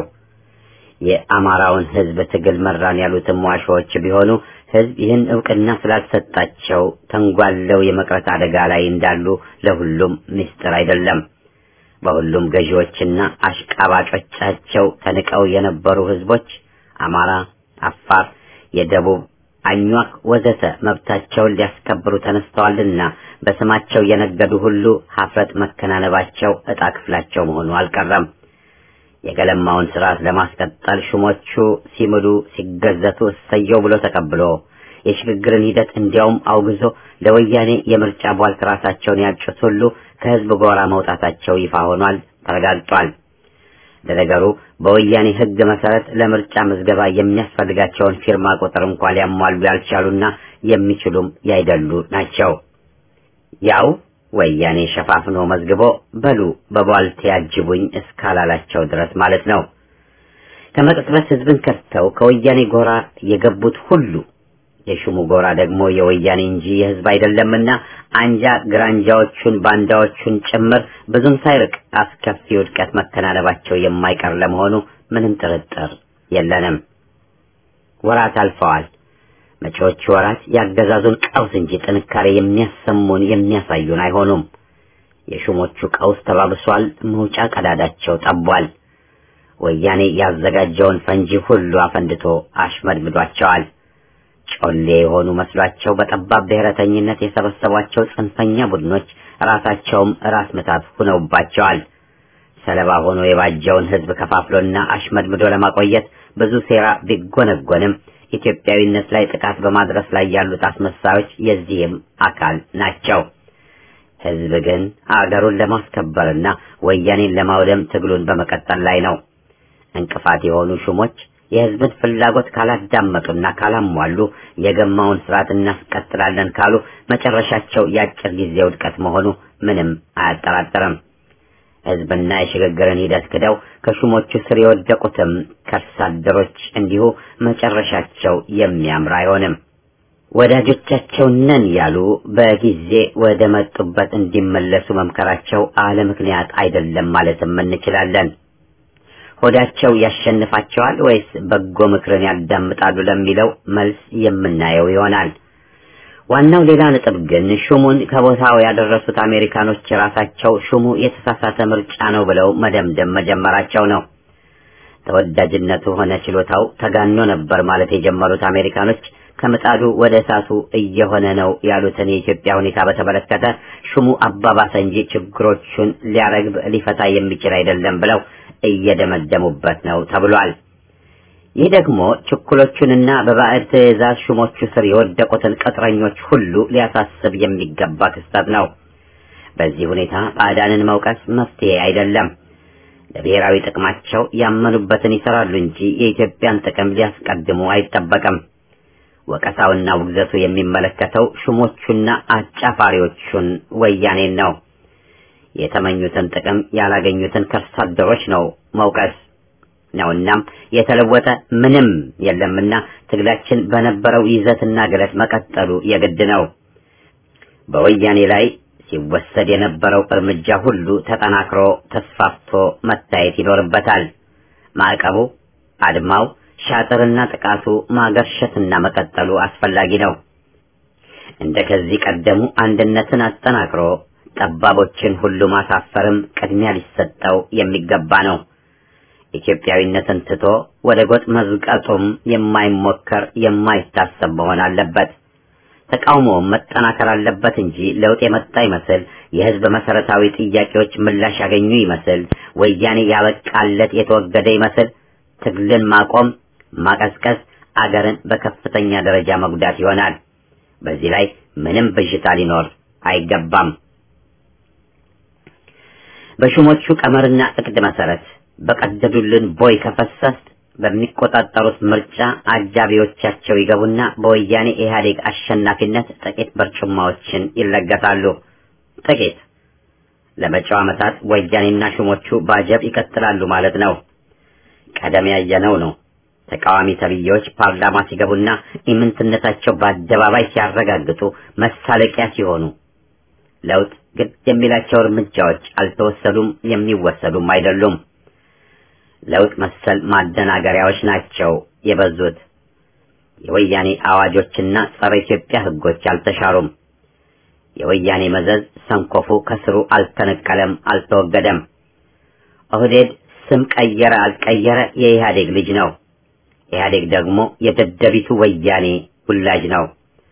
የአማራውን ሕዝብ ትግል መራን ያሉትም ዋሾዎች ቢሆኑ ሕዝብ ይህን እውቅና ስላልሰጣቸው ተንጓለው የመቅረት አደጋ ላይ እንዳሉ ለሁሉም ምስጢር አይደለም። በሁሉም ገዢዎችና አሽቃባጮቻቸው ተንቀው የነበሩ ሕዝቦች አማራ፣ አፋር፣ የደቡብ አኟክ ወዘተ መብታቸውን ሊያስከብሩ ተነስተዋልና በስማቸው የነገዱ ሁሉ ሀፍረት መከናነባቸው ዕጣ ክፍላቸው መሆኑ አልቀረም። የገለማውን ስርዓት ለማስቀጠል ሹሞቹ ሲምሉ ሲገዘቱ እሰየው ብሎ ተቀብሎ የሽግግርን ሂደት እንዲያውም አውግዞ ለወያኔ የምርጫ ቧልት ራሳቸውን ያጩት ሁሉ ከህዝብ ጎራ መውጣታቸው ይፋ ሆኗል፣ ተረጋግጧል። ለነገሩ በወያኔ ህግ መሰረት ለምርጫ ምዝገባ የሚያስፈልጋቸውን ፊርማ ቁጥር እንኳን ሊያሟሉ ያልቻሉና የሚችሉም ያይደሉ ናቸው። ያው ወያኔ ሸፋፍኖ መዝግቦ በሉ በቧልት ያጅቡኝ እስካላላቸው ድረስ ማለት ነው። ከመቅጽበት ህዝብን ከድተው ከወያኔ ጎራ የገቡት ሁሉ የሹሙ ጎራ ደግሞ የወያኔ እንጂ የህዝብ አይደለምና አንጃ ግራንጃዎቹን ባንዳዎቹን ጭምር ብዙም ሳይርቅ አስከፊ ውድቀት መከናነባቸው የማይቀር ለመሆኑ ምንም ጥርጥር የለንም። ወራት አልፈዋል። መጪዎቹ ወራት ያገዛዙን ቀውስ እንጂ ጥንካሬ የሚያሰሙን የሚያሳዩን አይሆኑም። የሹሞቹ ቀውስ ተባብሷል። መውጫ ቀዳዳቸው ጠቧል። ወያኔ ያዘጋጀውን ፈንጂ ሁሉ አፈንድቶ አሽመድምዷቸዋል። ጮሌ የሆኑ መስሏቸው በጠባብ ብሔረተኝነት የሰበሰቧቸው ጽንፈኛ ቡድኖች ራሳቸውም ራስ ምታት ሁነውባቸዋል። ሰለባ ሆኖ የባጀውን ህዝብ ከፋፍሎና አሽመድምዶ ለማቆየት ብዙ ሴራ ቢጎነጎንም ኢትዮጵያዊነት ላይ ጥቃት በማድረስ ላይ ያሉት አስመሳዮች የዚህም አካል ናቸው። ህዝብ ግን አገሩን ለማስከበርና ወያኔን ለማውደም ትግሉን በመቀጠል ላይ ነው። እንቅፋት የሆኑ ሹሞች የህዝብን ፍላጎት ካላዳመጡና ካላሟሉ የገማውን ስርዓት እናስቀጥላለን ካሉ መጨረሻቸው የአጭር ጊዜ ውድቀት መሆኑ ምንም አያጠራጥርም። ህዝብና የሽግግርን ሂደት ክደው ከሹሞቹ ስር የወደቁትም ከርሳ አደሮች እንዲሁ መጨረሻቸው የሚያምር አይሆንም። ወዳጆቻቸው ነን ያሉ በጊዜ ወደ መጡበት እንዲመለሱ መምከራቸው አለ ምክንያት አይደለም ማለትም እንችላለን። ሆዳቸው ያሸንፋቸዋል ወይስ በጎ ምክርን ያዳምጣሉ ለሚለው መልስ የምናየው ይሆናል። ዋናው ሌላ ነጥብ ግን ሹሙን ከቦታው ያደረሱት አሜሪካኖች ራሳቸው ሹሙ የተሳሳተ ምርጫ ነው ብለው መደምደም መጀመራቸው ነው። ተወዳጅነቱ ሆነ ችሎታው ተጋኖ ነበር ማለት የጀመሩት አሜሪካኖች ከምጣዱ ወደ እሳቱ እየሆነ ነው ያሉትን የኢትዮጵያ ሁኔታ በተመለከተ ሹሙ አባባሰ እንጂ ችግሮቹን ሊያረግብ ሊፈታ የሚችል አይደለም ብለው እየደመደሙበት ነው ተብሏል። ይህ ደግሞ ችኩሎቹንና በባዕድ ትዕዛዝ ሹሞቹ ስር የወደቁትን ቅጥረኞች ሁሉ ሊያሳስብ የሚገባ ክስተት ነው። በዚህ ሁኔታ ባዕዳንን መውቀስ መፍትሄ አይደለም። ለብሔራዊ ጥቅማቸው ያመኑበትን ይሰራሉ እንጂ የኢትዮጵያን ጥቅም ሊያስቀድሙ አይጠበቅም። ወቀሳውና ውግዘቱ የሚመለከተው ሹሞቹና አጫፋሪዎቹን ወያኔን ነው። የተመኙትን ጥቅም ያላገኙትን ከርሳ አደሮች ነው መውቀስ ነውናም የተለወጠ ምንም የለምና ትግላችን በነበረው ይዘትና ግለት መቀጠሉ የግድ ነው። በወያኔ ላይ ሲወሰድ የነበረው እርምጃ ሁሉ ተጠናክሮ ተስፋፍቶ መታየት ይኖርበታል። ማዕቀቡ፣ አድማው፣ ሻጥርና ጥቃቱ ማገርሸትና መቀጠሉ አስፈላጊ ነው። እንደ ከዚህ ቀደሙ አንድነትን አጠናክሮ ጠባቦችን ሁሉ ማሳፈርም ቅድሚያ ሊሰጠው የሚገባ ነው። ኢትዮጵያዊነትን ትቶ ወደ ጎጥ መዝቀጡም የማይሞከር የማይታሰብ መሆን አለበት። ተቃውሞውም መጠናከር አለበት እንጂ ለውጥ የመጣ ይመስል የሕዝብ መሰረታዊ ጥያቄዎች ምላሽ ያገኙ ይመስል ወያኔ ያበቃለት የተወገደ ይመስል ትግልን ማቆም፣ ማቀዝቀዝ አገርን በከፍተኛ ደረጃ መጉዳት ይሆናል። በዚህ ላይ ምንም ብዥታ ሊኖር አይገባም። በሹሞቹ ቀመርና እቅድ መሰረት በቀደዱልን ቦይ ከፈሰስ በሚቆጣጠሩት ምርጫ አጃቢዎቻቸው ይገቡና በወያኔ ኢህአዴግ አሸናፊነት ጥቂት በርጩማዎችን ይለገሳሉ። ጥቂት ለመጪው ዓመታት ወያኔና ሹሞቹ ባጀብ ይቀጥላሉ ማለት ነው። ቀደም ያየነው ነው። ተቃዋሚ ተብዬዎች ፓርላማ ሲገቡና ኢምንትነታቸው በአደባባይ ሲያረጋግጡ መሳለቂያ ሲሆኑ ለውጥ ግድ የሚላቸው እርምጃዎች አልተወሰዱም፣ የሚወሰዱም አይደሉም። ለውጥ መሰል ማደናገሪያዎች ናቸው የበዙት። የወያኔ አዋጆችና ጸረ ኢትዮጵያ ሕጎች አልተሻሩም። የወያኔ መዘዝ ሰንኮፉ ከስሩ አልተነቀለም፣ አልተወገደም። ኦህዴድ ስም ቀየረ አልቀየረ የኢህአዴግ ልጅ ነው። ኢህአዴግ ደግሞ የደደቢቱ ወያኔ ውላጅ ነው።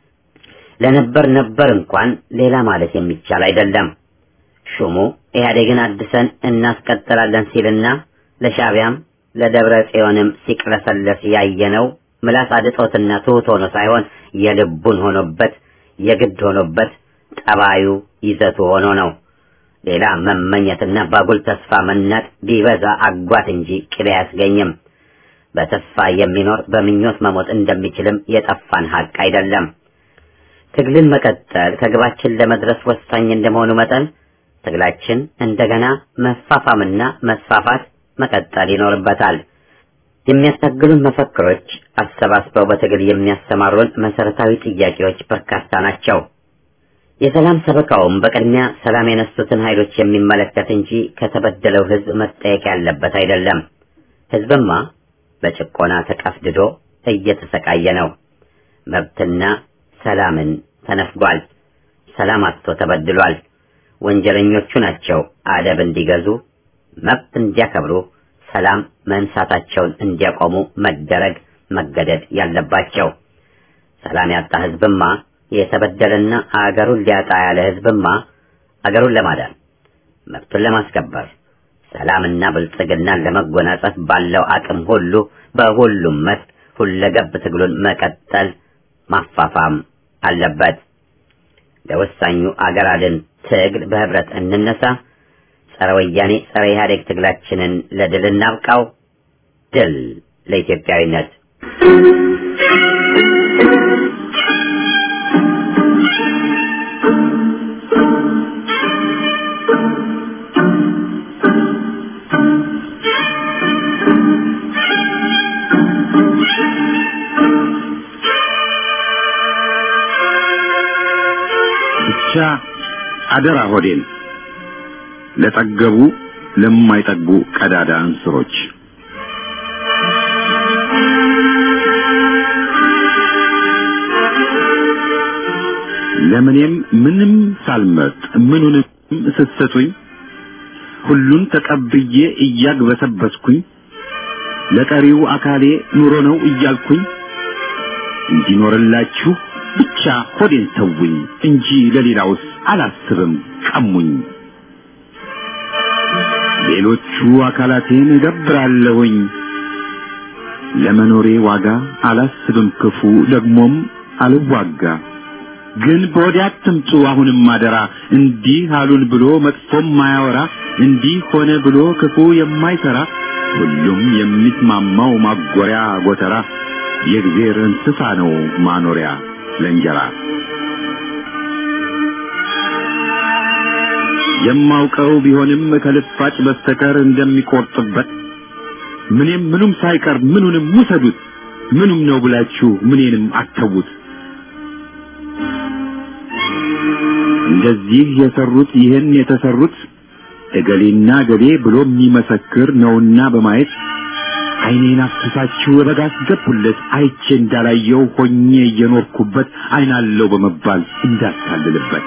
ለነበር ነበር እንኳን ሌላ ማለት የሚቻል አይደለም። ሹሙ ኢህአዴግን አድሰን እናስቀጥላለን ሲልና ለሻቢያም ለደብረ ጽዮንም ሲቅለሰለስ ያየነው ምላስ አድጦትና ትሑት ሆኖ ሳይሆን የልቡን ሆኖበት የግድ ሆኖበት ጠባዩ ይዘቱ ሆኖ ነው። ሌላ መመኘትና ባጉል ተስፋ መናጥ ቢበዛ አጓት እንጂ ቅቤ አያስገኝም። በተስፋ የሚኖር በምኞት መሞት እንደሚችልም የጠፋን ሀቅ አይደለም። ትግልን መቀጠል ከግባችን ለመድረስ ወሳኝ እንደመሆኑ መጠን ትግላችን እንደገና መፋፋምና መስፋፋት መቀጠል ይኖርበታል። የሚያስታግሉን መፈክሮች አሰባስበው በትግል የሚያሰማሩን መሰረታዊ ጥያቄዎች በርካታ ናቸው። የሰላም ሰበካውም በቅድሚያ ሰላም የነሱትን ኃይሎች የሚመለከት እንጂ ከተበደለው ሕዝብ መጠየቅ ያለበት አይደለም። ሕዝብማ በጭቆና ተቀፍድዶ እየተሰቃየ ነው። መብትና ሰላምን ተነፍጓል። ሰላም አጥቶ ተበድሏል። ወንጀለኞቹ ናቸው አደብ እንዲገዙ መብት እንዲያከብሩ ሰላም መንሳታቸውን እንዲያቆሙ መደረግ መገደድ ያለባቸው። ሰላም ያጣ ህዝብማ የተበደለና አገሩን ሊያጣ ያለ ህዝብማ አገሩን ለማዳን መብቱን ለማስከበር ሰላምና ብልጽግናን ለመጎናጸፍ ባለው አቅም ሁሉ በሁሉም መስክ ሁለገብ ትግሉን መቀጠል ማፋፋም አለበት። ለወሳኙ አገር አድን ትግል በህብረት እንነሳ። ጸረ ወያኔ ጸረ ኢህአዴግ ትግላችንን ለድል እናብቃው። ድል ለኢትዮጵያዊነት። ብቻ አደራ ሆዴን ለጠገቡ ለማይጠግቡ ቀዳዳ እንስሮች ለምኔም ምንም ሳልመርጥ ምኑንም ስትሰጡኝ ሁሉን ተቀብዬ እያግበሰበስኩኝ ለቀሪው አካሌ ኑሮ ነው እያልኩኝ እንዲኖርላችሁ ብቻ ሆዴን ተውኝ እንጂ ለሌላውስ አላስብም ቀሙኝ። ሌሎቹ አካላቴን እገብራለሁኝ። ለመኖሬ ዋጋ አላስብም ክፉ ደግሞም አልዋጋ። ግን በወዲያ አትምጡ አሁንም አደራ እንዲህ አሉን ብሎ መጥፎም ማያወራ እንዲህ ሆነ ብሎ ክፉ የማይሰራ ሁሉም የሚስማማው ማጎሪያ ጎተራ የእግዜር እንስሳ ነው ማኖሪያ ለእንጀራ። የማውቀው ቢሆንም ከልፋጭ በስተቀር እንደሚቆርጥበት ምንም ምኑም ሳይቀር ምኑንም ውሰዱት ምኑም ነው ብላችሁ ምኔንም አተዉት። እንደዚህ የሰሩት ይህን የተሰሩት እገሌና እገሌ ብሎ የሚመሰክር ነውና በማየት ዓይኔን አፍስሳችሁ በበጋ አስገቡለት አይቼ እንዳላየው ሆኜ እየኖርኩበት ዓይናለው በመባል እንዳታልልበት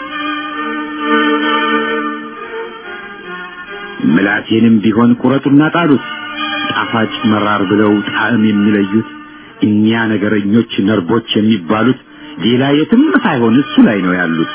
ምላሴንም ቢሆን ቁረጡና ጣሉት ጣፋጭ መራር ብለው ጣዕም የሚለዩት እኛ ነገረኞች ነርቦች የሚባሉት ሌላ የትም ሳይሆን እሱ ላይ ነው ያሉት።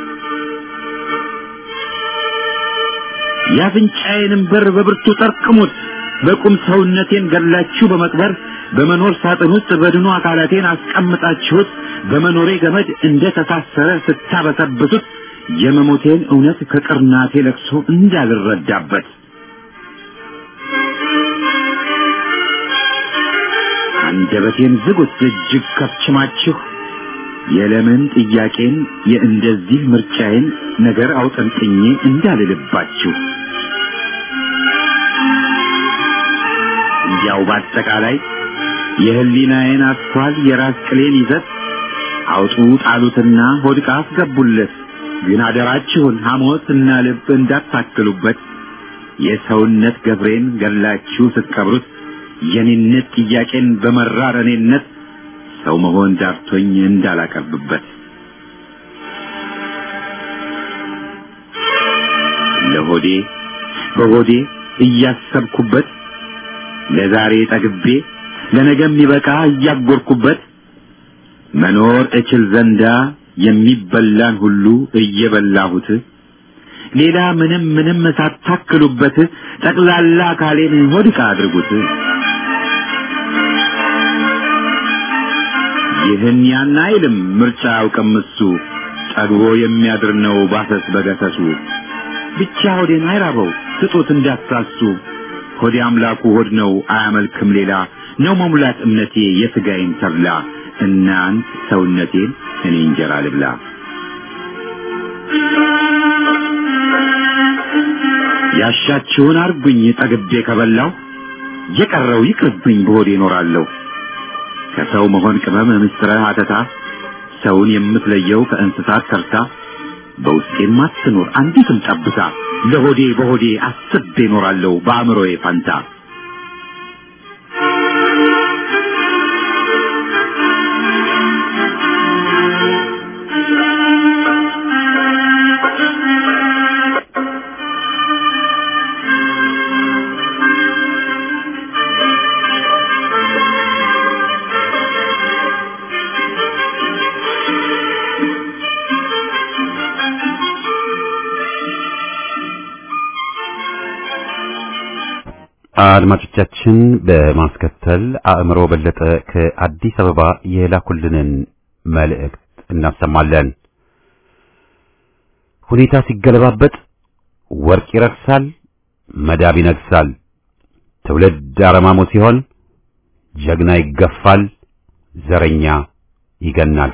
የአፍንጫዬንም በር በብርቱ ጠርቅሙት። በቁም ሰውነቴን ገላችሁ በመቅበር በመኖር ሳጥን ውስጥ በድኑ አካላቴን አስቀምጣችሁት በመኖሬ ገመድ እንደ ተሳሰረ ስታበሰብሱት የመሞቴን እውነት ከቅርናቴ ለቅሶ እንዳልረዳበት አንደበቴን ዝጉት እጅግ ከፍችማችሁ የለምን ጥያቄን የእንደዚህ ምርጫዬን ነገር አውጠንጥኜ እንዳልልባችሁ እንዲያው በአጠቃላይ የህሊናዬን አስኳል የራስ ቅሌን ይዘት አውጡ ጣሉትና ሆድቃ አስገቡለት። ግን አደራችሁን ሐሞት እና ልብ እንዳታክሉበት። የሰውነት ገብሬን ገላችሁ ስትቀብሩት የኔነት ጥያቄን በመራር እኔነት ሰው መሆን ዳርቶኝ እንዳላቀርብበት ለሆዴ በሆዴ እያሰብኩበት ለዛሬ ጠግቤ ለነገ የሚበቃ እያጎርኩበት መኖር እችል ዘንዳ የሚበላን ሁሉ እየበላሁት ሌላ ምንም ምንም ሳታክሉበት ጠቅላላ አካሌን ሆድቃ አድርጉት። ይህን ያን አይልም ምርጫ አያውቅም እሱ ጠግቦ የሚያድር ነው ባሰስ በገሰሱ ብቻ ሆዴን አይራበው ስጡት እንዳትሳሱ ሆዴ አምላኩ ሆድ ነው አያመልክም ሌላ ነው መሙላት እምነቴ የሥጋዬን ተብላ እናንት ሰውነቴን እኔ እንጀራ ልብላ ያሻችሁን አርጉኝ ጠግቤ ከበላው የቀረው ይቅርብኝ በሆዴ እኖራለሁ ከሰው መሆን ቅመም ምስጥረ አተታ ሰውን የምትለየው ከእንስሳት ተርታ በውስጤም አትኖር አንዲትም ጠብታ ለሆዴ በሆዴ አስቤ እኖራለሁ በአእምሮዬ ፈንታ አድማጮቻችን በማስከተል አእምሮ በለጠ ከአዲስ አበባ የላኩልንን መልእክት እናሰማለን። ሁኔታ ሲገለባበጥ ወርቅ ይረክሳል፣ መዳብ ይነግሳል። ትውልድ አረማሞ ሲሆን ጀግና ይገፋል፣ ዘረኛ ይገናል።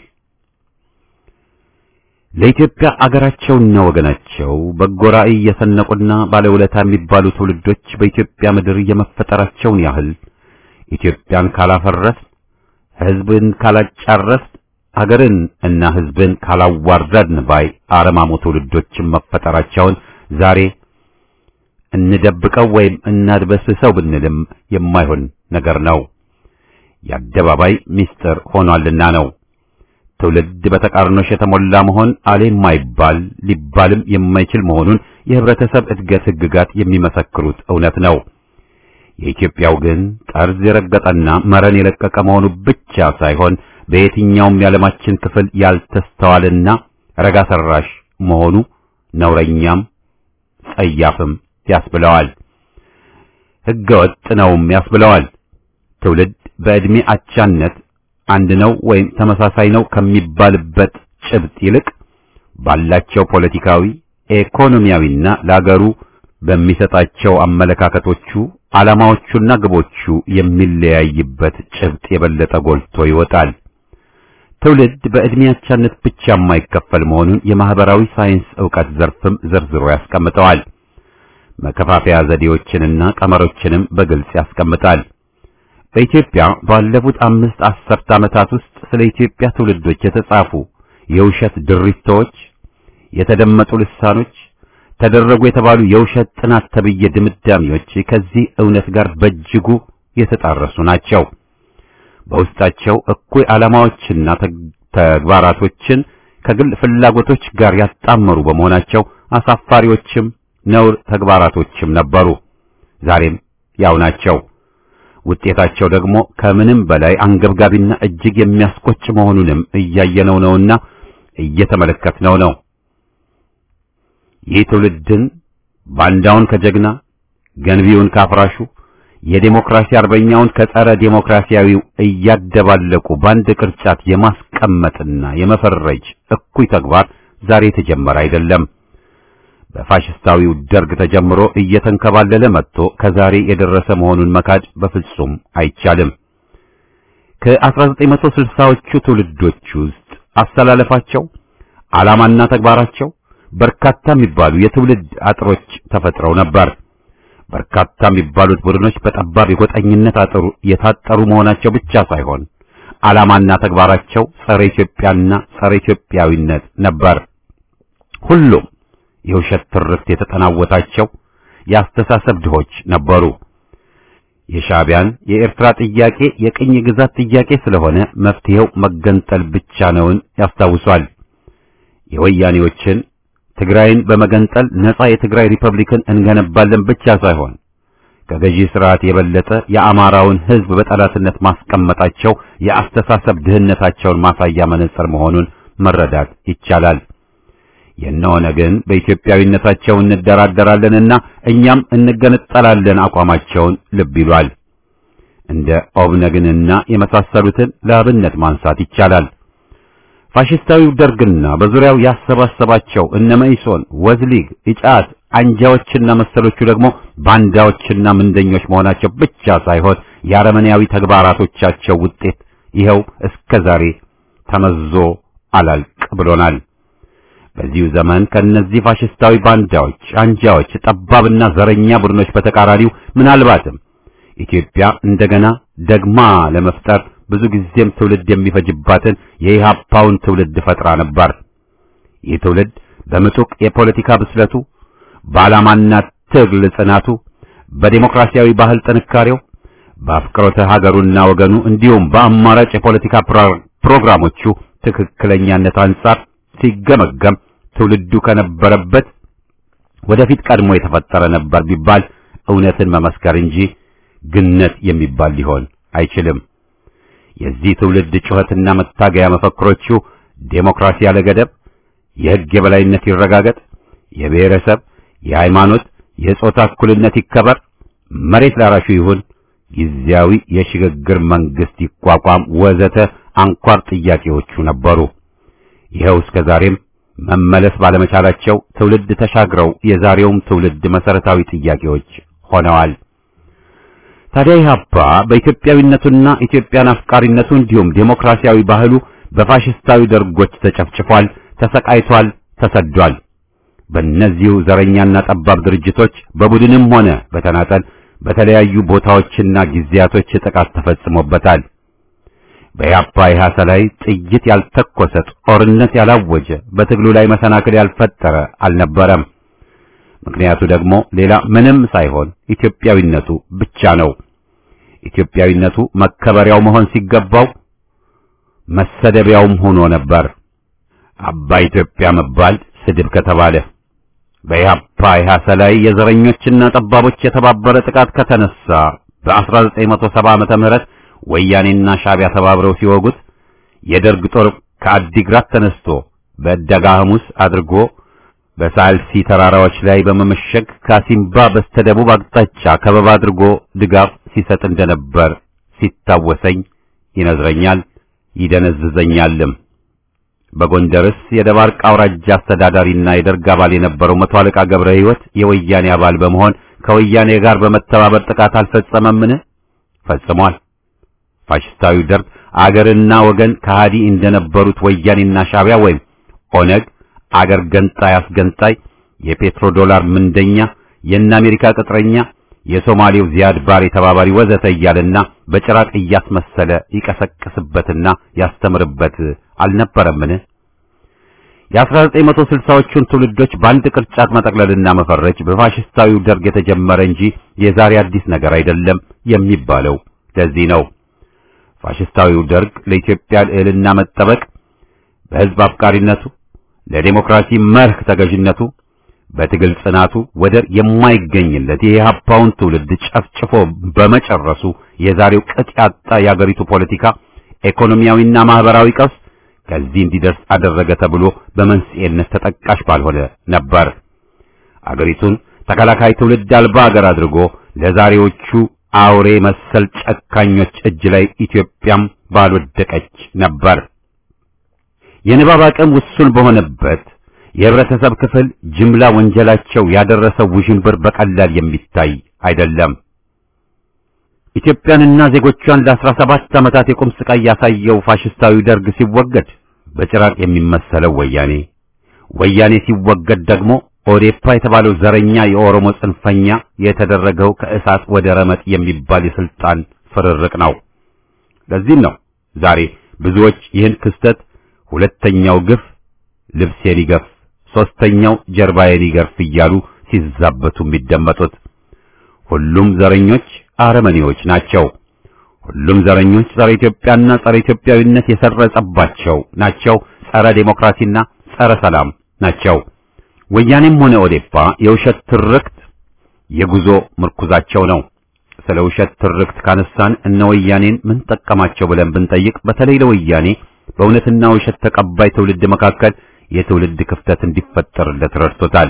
ለኢትዮጵያ አገራቸውና ወገናቸው በጎ ራዕይ የሰነቁና ባለውለታ የሚባሉ ትውልዶች በኢትዮጵያ ምድር የመፈጠራቸውን ያህል ኢትዮጵያን ካላፈረስ፣ ሕዝብን ካላጫረስ፣ አገርን እና ሕዝብን ካላዋረድን ባይ አረማሞ ትውልዶችን መፈጠራቸውን ዛሬ እንደብቀው ወይም እናድበስሰው ብንልም የማይሆን ነገር ነው። የአደባባይ ምስጢር ሆኗልና ነው። ትውልድ በተቃርኖሽ የተሞላ መሆን አሌ የማይባል ሊባልም የማይችል መሆኑን የህብረተሰብ እድገት ህግጋት የሚመሰክሩት እውነት ነው። የኢትዮጵያው ግን ጠርዝ የረገጠና መረን የለቀቀ መሆኑ ብቻ ሳይሆን በየትኛውም የዓለማችን ክፍል ያልተስተዋልና ረጋ ሰራሽ መሆኑ ነውረኛም ጸያፍም ያስብለዋል። ሕገወጥ ነውም ያስብለዋል። ትውልድ በዕድሜ አቻነት አንድ ነው ወይም ተመሳሳይ ነው ከሚባልበት ጭብጥ ይልቅ ባላቸው ፖለቲካዊ፣ ኢኮኖሚያዊና ለአገሩ በሚሰጣቸው አመለካከቶቹ ዓላማዎቹና ግቦቹ የሚለያይበት ጭብጥ የበለጠ ጎልቶ ይወጣል። ትውልድ በዕድሜ አቻነት ብቻ የማይከፈል መሆኑን የማህበራዊ ሳይንስ ዕውቀት ዘርፍም ዘርዝሮ ያስቀምጠዋል። መከፋፈያ ዘዴዎችንና ቀመሮችንም በግልጽ ያስቀምጣል። በኢትዮጵያ ባለፉት አምስት አስርት ዓመታት ውስጥ ስለ ኢትዮጵያ ትውልዶች የተጻፉ የውሸት ድሪቶች፣ የተደመጡ ልሳኖች፣ ተደረጉ የተባሉ የውሸት ጥናት ተብዬ ድምዳሜዎች ከዚህ እውነት ጋር በእጅጉ የተጣረሱ ናቸው። በውስጣቸው እኩይ ዓላማዎችና ተግባራቶችን ከግል ፍላጎቶች ጋር ያጣመሩ በመሆናቸው አሳፋሪዎችም ነውር ተግባራቶችም ነበሩ። ዛሬም ያው ናቸው። ውጤታቸው ደግሞ ከምንም በላይ አንገብጋቢና እጅግ የሚያስቆጭ መሆኑንም እያየነው ነውና እየተመለከትነው ነው። ይህ ትውልድን ባንዳውን ከጀግና ገንቢውን ካፍራሹ የዴሞክራሲ አርበኛውን ከጸረ ዴሞክራሲያዊው እያደባለቁ በአንድ ቅርጫት የማስቀመጥና የመፈረጅ እኩይ ተግባር ዛሬ የተጀመረ አይደለም። በፋሽስታዊው ደርግ ተጀምሮ እየተንከባለለ መጥቶ ከዛሬ የደረሰ መሆኑን መካድ በፍጹም አይቻልም። ከ1960ዎቹ ትውልዶች ውስጥ አስተላለፋቸው፣ ዓላማና ተግባራቸው በርካታ የሚባሉ የትውልድ አጥሮች ተፈጥረው ነበር። በርካታ የሚባሉት ቡድኖች በጠባብ የጎጠኝነት አጥሩ የታጠሩ መሆናቸው ብቻ ሳይሆን ዓላማና ተግባራቸው ጸረ ኢትዮጵያና ጸረ ኢትዮጵያዊነት ነበር። ሁሉም የውሸት ትርክት የተጠናወታቸው የአስተሳሰብ ድሆች ነበሩ። የሻዕቢያን የኤርትራ ጥያቄ የቅኝ ግዛት ጥያቄ ስለሆነ መፍትሄው መገንጠል ብቻ ነውን ያስታውሷል። የወያኔዎችን ትግራይን በመገንጠል ነጻ የትግራይ ሪፐብሊክን እንገነባለን ብቻ ሳይሆን ከገዢ ስርዓት የበለጠ የአማራውን ሕዝብ በጠላትነት ማስቀመጣቸው የአስተሳሰብ ድህነታቸውን ማሳያ መነጽር መሆኑን መረዳት ይቻላል። የነሆነ ግን በኢትዮጵያዊነታቸው እንደራደራለንና እኛም እንገነጠላለን አቋማቸውን ልብ ይሏል። እንደ ኦብነግንና የመሳሰሉትን ለአብነት ማንሳት ይቻላል። ፋሽስታዊው ደርግና በዙሪያው ያሰባሰባቸው እነ መኢሶን፣ ወዝሊግ፣ ኢጫት አንጃዎችና መሰሎቹ ደግሞ ባንዳዎችና ምንደኞች መሆናቸው ብቻ ሳይሆን የአረመኔያዊ ተግባራቶቻቸው ውጤት ይኸው እስከ ዛሬ ተመዞ አላልቅ ብሎናል። በዚሁ ዘመን ከእነዚህ ፋሽስታዊ ባንዳዎች፣ አንጃዎች፣ ጠባብና ዘረኛ ቡድኖች በተቃራኒው ምናልባትም ኢትዮጵያ እንደገና ደግማ ለመፍጠር ብዙ ጊዜም ትውልድ የሚፈጅባትን የኢሃፓውን ትውልድ ፈጥራ ነበር። ይህ ትውልድ በምጡቅ የፖለቲካ ብስለቱ፣ በዓላማና ትግል ጽናቱ፣ በዴሞክራሲያዊ ባህል ጥንካሬው፣ በአፍቅሮተ ሀገሩና ወገኑ እንዲሁም በአማራጭ የፖለቲካ ፕሮግራሞቹ ትክክለኛነት አንጻር ሲገመገም ትውልዱ ከነበረበት ወደፊት ቀድሞ የተፈጠረ ነበር ቢባል እውነትን መመስከር እንጂ ግነት የሚባል ሊሆን አይችልም። የዚህ ትውልድ ጩኸትና መታገያ መፈክሮቹ ዴሞክራሲ ያለ ገደብ፣ የሕግ የበላይነት ይረጋገጥ፣ የብሔረሰብ፣ የሃይማኖት፣ የጾታ እኩልነት ይከበር፣ መሬት ላራሹ ይሁን፣ ጊዜያዊ የሽግግር መንግስት ይቋቋም ወዘተ አንኳር ጥያቄዎቹ ነበሩ። ይኸው እስከ ዛሬም መመለስ ባለመቻላቸው ትውልድ ተሻግረው የዛሬውም ትውልድ መሰረታዊ ጥያቄዎች ሆነዋል። ታዲያ ኢህአፓ በኢትዮጵያዊነቱና ኢትዮጵያን አፍቃሪነቱ እንዲሁም ዴሞክራሲያዊ ባህሉ በፋሽስታዊ ደርጎች ተጨፍጭፏል፣ ተሰቃይቷል፣ ተሰዷል። በእነዚሁ ዘረኛና ጠባብ ድርጅቶች በቡድንም ሆነ በተናጠል በተለያዩ ቦታዎችና ጊዜያቶች ጥቃት ተፈጽሞበታል። በኢህአፓ ኢህአሳ ላይ ጥይት ያልተኮሰ ጦርነት ያላወጀ በትግሉ ላይ መሰናክል ያልፈጠረ አልነበረም። ምክንያቱ ደግሞ ሌላ ምንም ሳይሆን ኢትዮጵያዊነቱ ብቻ ነው። ኢትዮጵያዊነቱ መከበሪያው መሆን ሲገባው መሰደቢያውም ሆኖ ነበር። አባ ኢትዮጵያ መባል ስድብ ከተባለ በኢህአፓ ኢህአሳ ላይ የዘረኞችና ጠባቦች የተባበረ ጥቃት ከተነሳ በ1970 ዓመተ ምህረት ወያኔና ሻዕቢያ ተባብረው ሲወጉት የደርግ ጦር ከአዲግራት ተነስቶ በዕዳጋ ሐሙስ አድርጎ በሳልሲ ተራራዎች ላይ በመመሸግ ካሲምባ በስተደቡብ አቅጣጫ ከበባ አድርጎ ድጋፍ ሲሰጥ እንደነበር ሲታወሰኝ ይነዝረኛል፣ ይደነዝዘኛልም። በጎንደርስ የደባርቅ አውራጃ አስተዳዳሪና የደርግ አባል የነበረው መቶ አለቃ ገብረ ሕይወት የወያኔ አባል በመሆን ከወያኔ ጋር በመተባበር ጥቃት አልፈጸመምን? ፈጽሟል። ፋሽስታዊ ደርግ አገርና ወገን ከሃዲ እንደነበሩት ወያኔና ሻዕቢያ ወይም ኦነግ አገር ገንጣይ አስገንጣይ፣ የፔትሮ ዶላር ምንደኛ፣ የእነ አሜሪካ ቅጥረኛ፣ የሶማሌው ዚያድ ባሬ ተባባሪ ወዘተ እያለና በጭራቅ እያስመሰለ ይቀሰቅስበትና ያስተምርበት አልነበረምን? የ1960ዎቹን ትውልዶች በአንድ ቅርጫት መጠቅለልና መፈረጅ በፋሽስታዊው ደርግ የተጀመረ እንጂ የዛሬ አዲስ ነገር አይደለም የሚባለው ለዚህ ነው። ፋሽስታዊው ደርግ ለኢትዮጵያ ልዕልና መጠበቅ በሕዝብ አፍቃሪነቱ፣ ለዴሞክራሲ መርህ ተገዥነቱ፣ በትግል ጽናቱ ወደር የማይገኝለት የኢህአፓውን ትውልድ ጨፍጭፎ በመጨረሱ የዛሬው ቅጥ ያጣ የአገሪቱ ፖለቲካ ኢኮኖሚያዊና ማህበራዊ ቀውስ ከዚህ እንዲደርስ አደረገ ተብሎ በመንስኤነት ተጠቃሽ ባልሆነ ነበር። አገሪቱን ተከላካይ ትውልድ አልባ አገር አድርጎ ለዛሬዎቹ አውሬ መሰል ጨካኞች እጅ ላይ ኢትዮጵያም ባልወደቀች ነበር። የንባብ አቅም ውሱን በሆነበት የህብረተሰብ ክፍል ጅምላ ወንጀላቸው ያደረሰው ውዥንብር በቀላል የሚታይ አይደለም። ኢትዮጵያንና ዜጎቿን ለአስራ ሰባት ዓመታት የቁም ስቃይ ያሳየው ፋሽስታዊ ደርግ ሲወገድ በጭራቅ የሚመሰለው ወያኔ፣ ወያኔ ሲወገድ ደግሞ ኦዴፓ የተባለው ዘረኛ የኦሮሞ ጽንፈኛ የተደረገው ከእሳት ወደ ረመጥ የሚባል የስልጣን ፍርርቅ ነው። ለዚህም ነው ዛሬ ብዙዎች ይህን ክስተት ሁለተኛው ግፍ ልብሴን ይገፍ፣ ሶስተኛው ጀርባዬን ይገርፍ እያሉ ሲዛበቱ የሚደመጡት። ሁሉም ዘረኞች አረመኔዎች ናቸው። ሁሉም ዘረኞች ጸረ ኢትዮጵያና ጸረ ኢትዮጵያዊነት የሰረጸባቸው ናቸው። ጸረ ዴሞክራሲና ጸረ ሰላም ናቸው። ወያኔም ሆነ ኦዴፓ የውሸት ትርክት የጉዞ ምርኩዛቸው ነው። ስለ ውሸት ትርክት ካነሳን እነ ወያኔን ምን ጠቀማቸው ብለን ብንጠይቅ በተለይ ለወያኔ በእውነትና ውሸት ተቀባይ ትውልድ መካከል የትውልድ ክፍተት እንዲፈጠርለት ረድቶታል።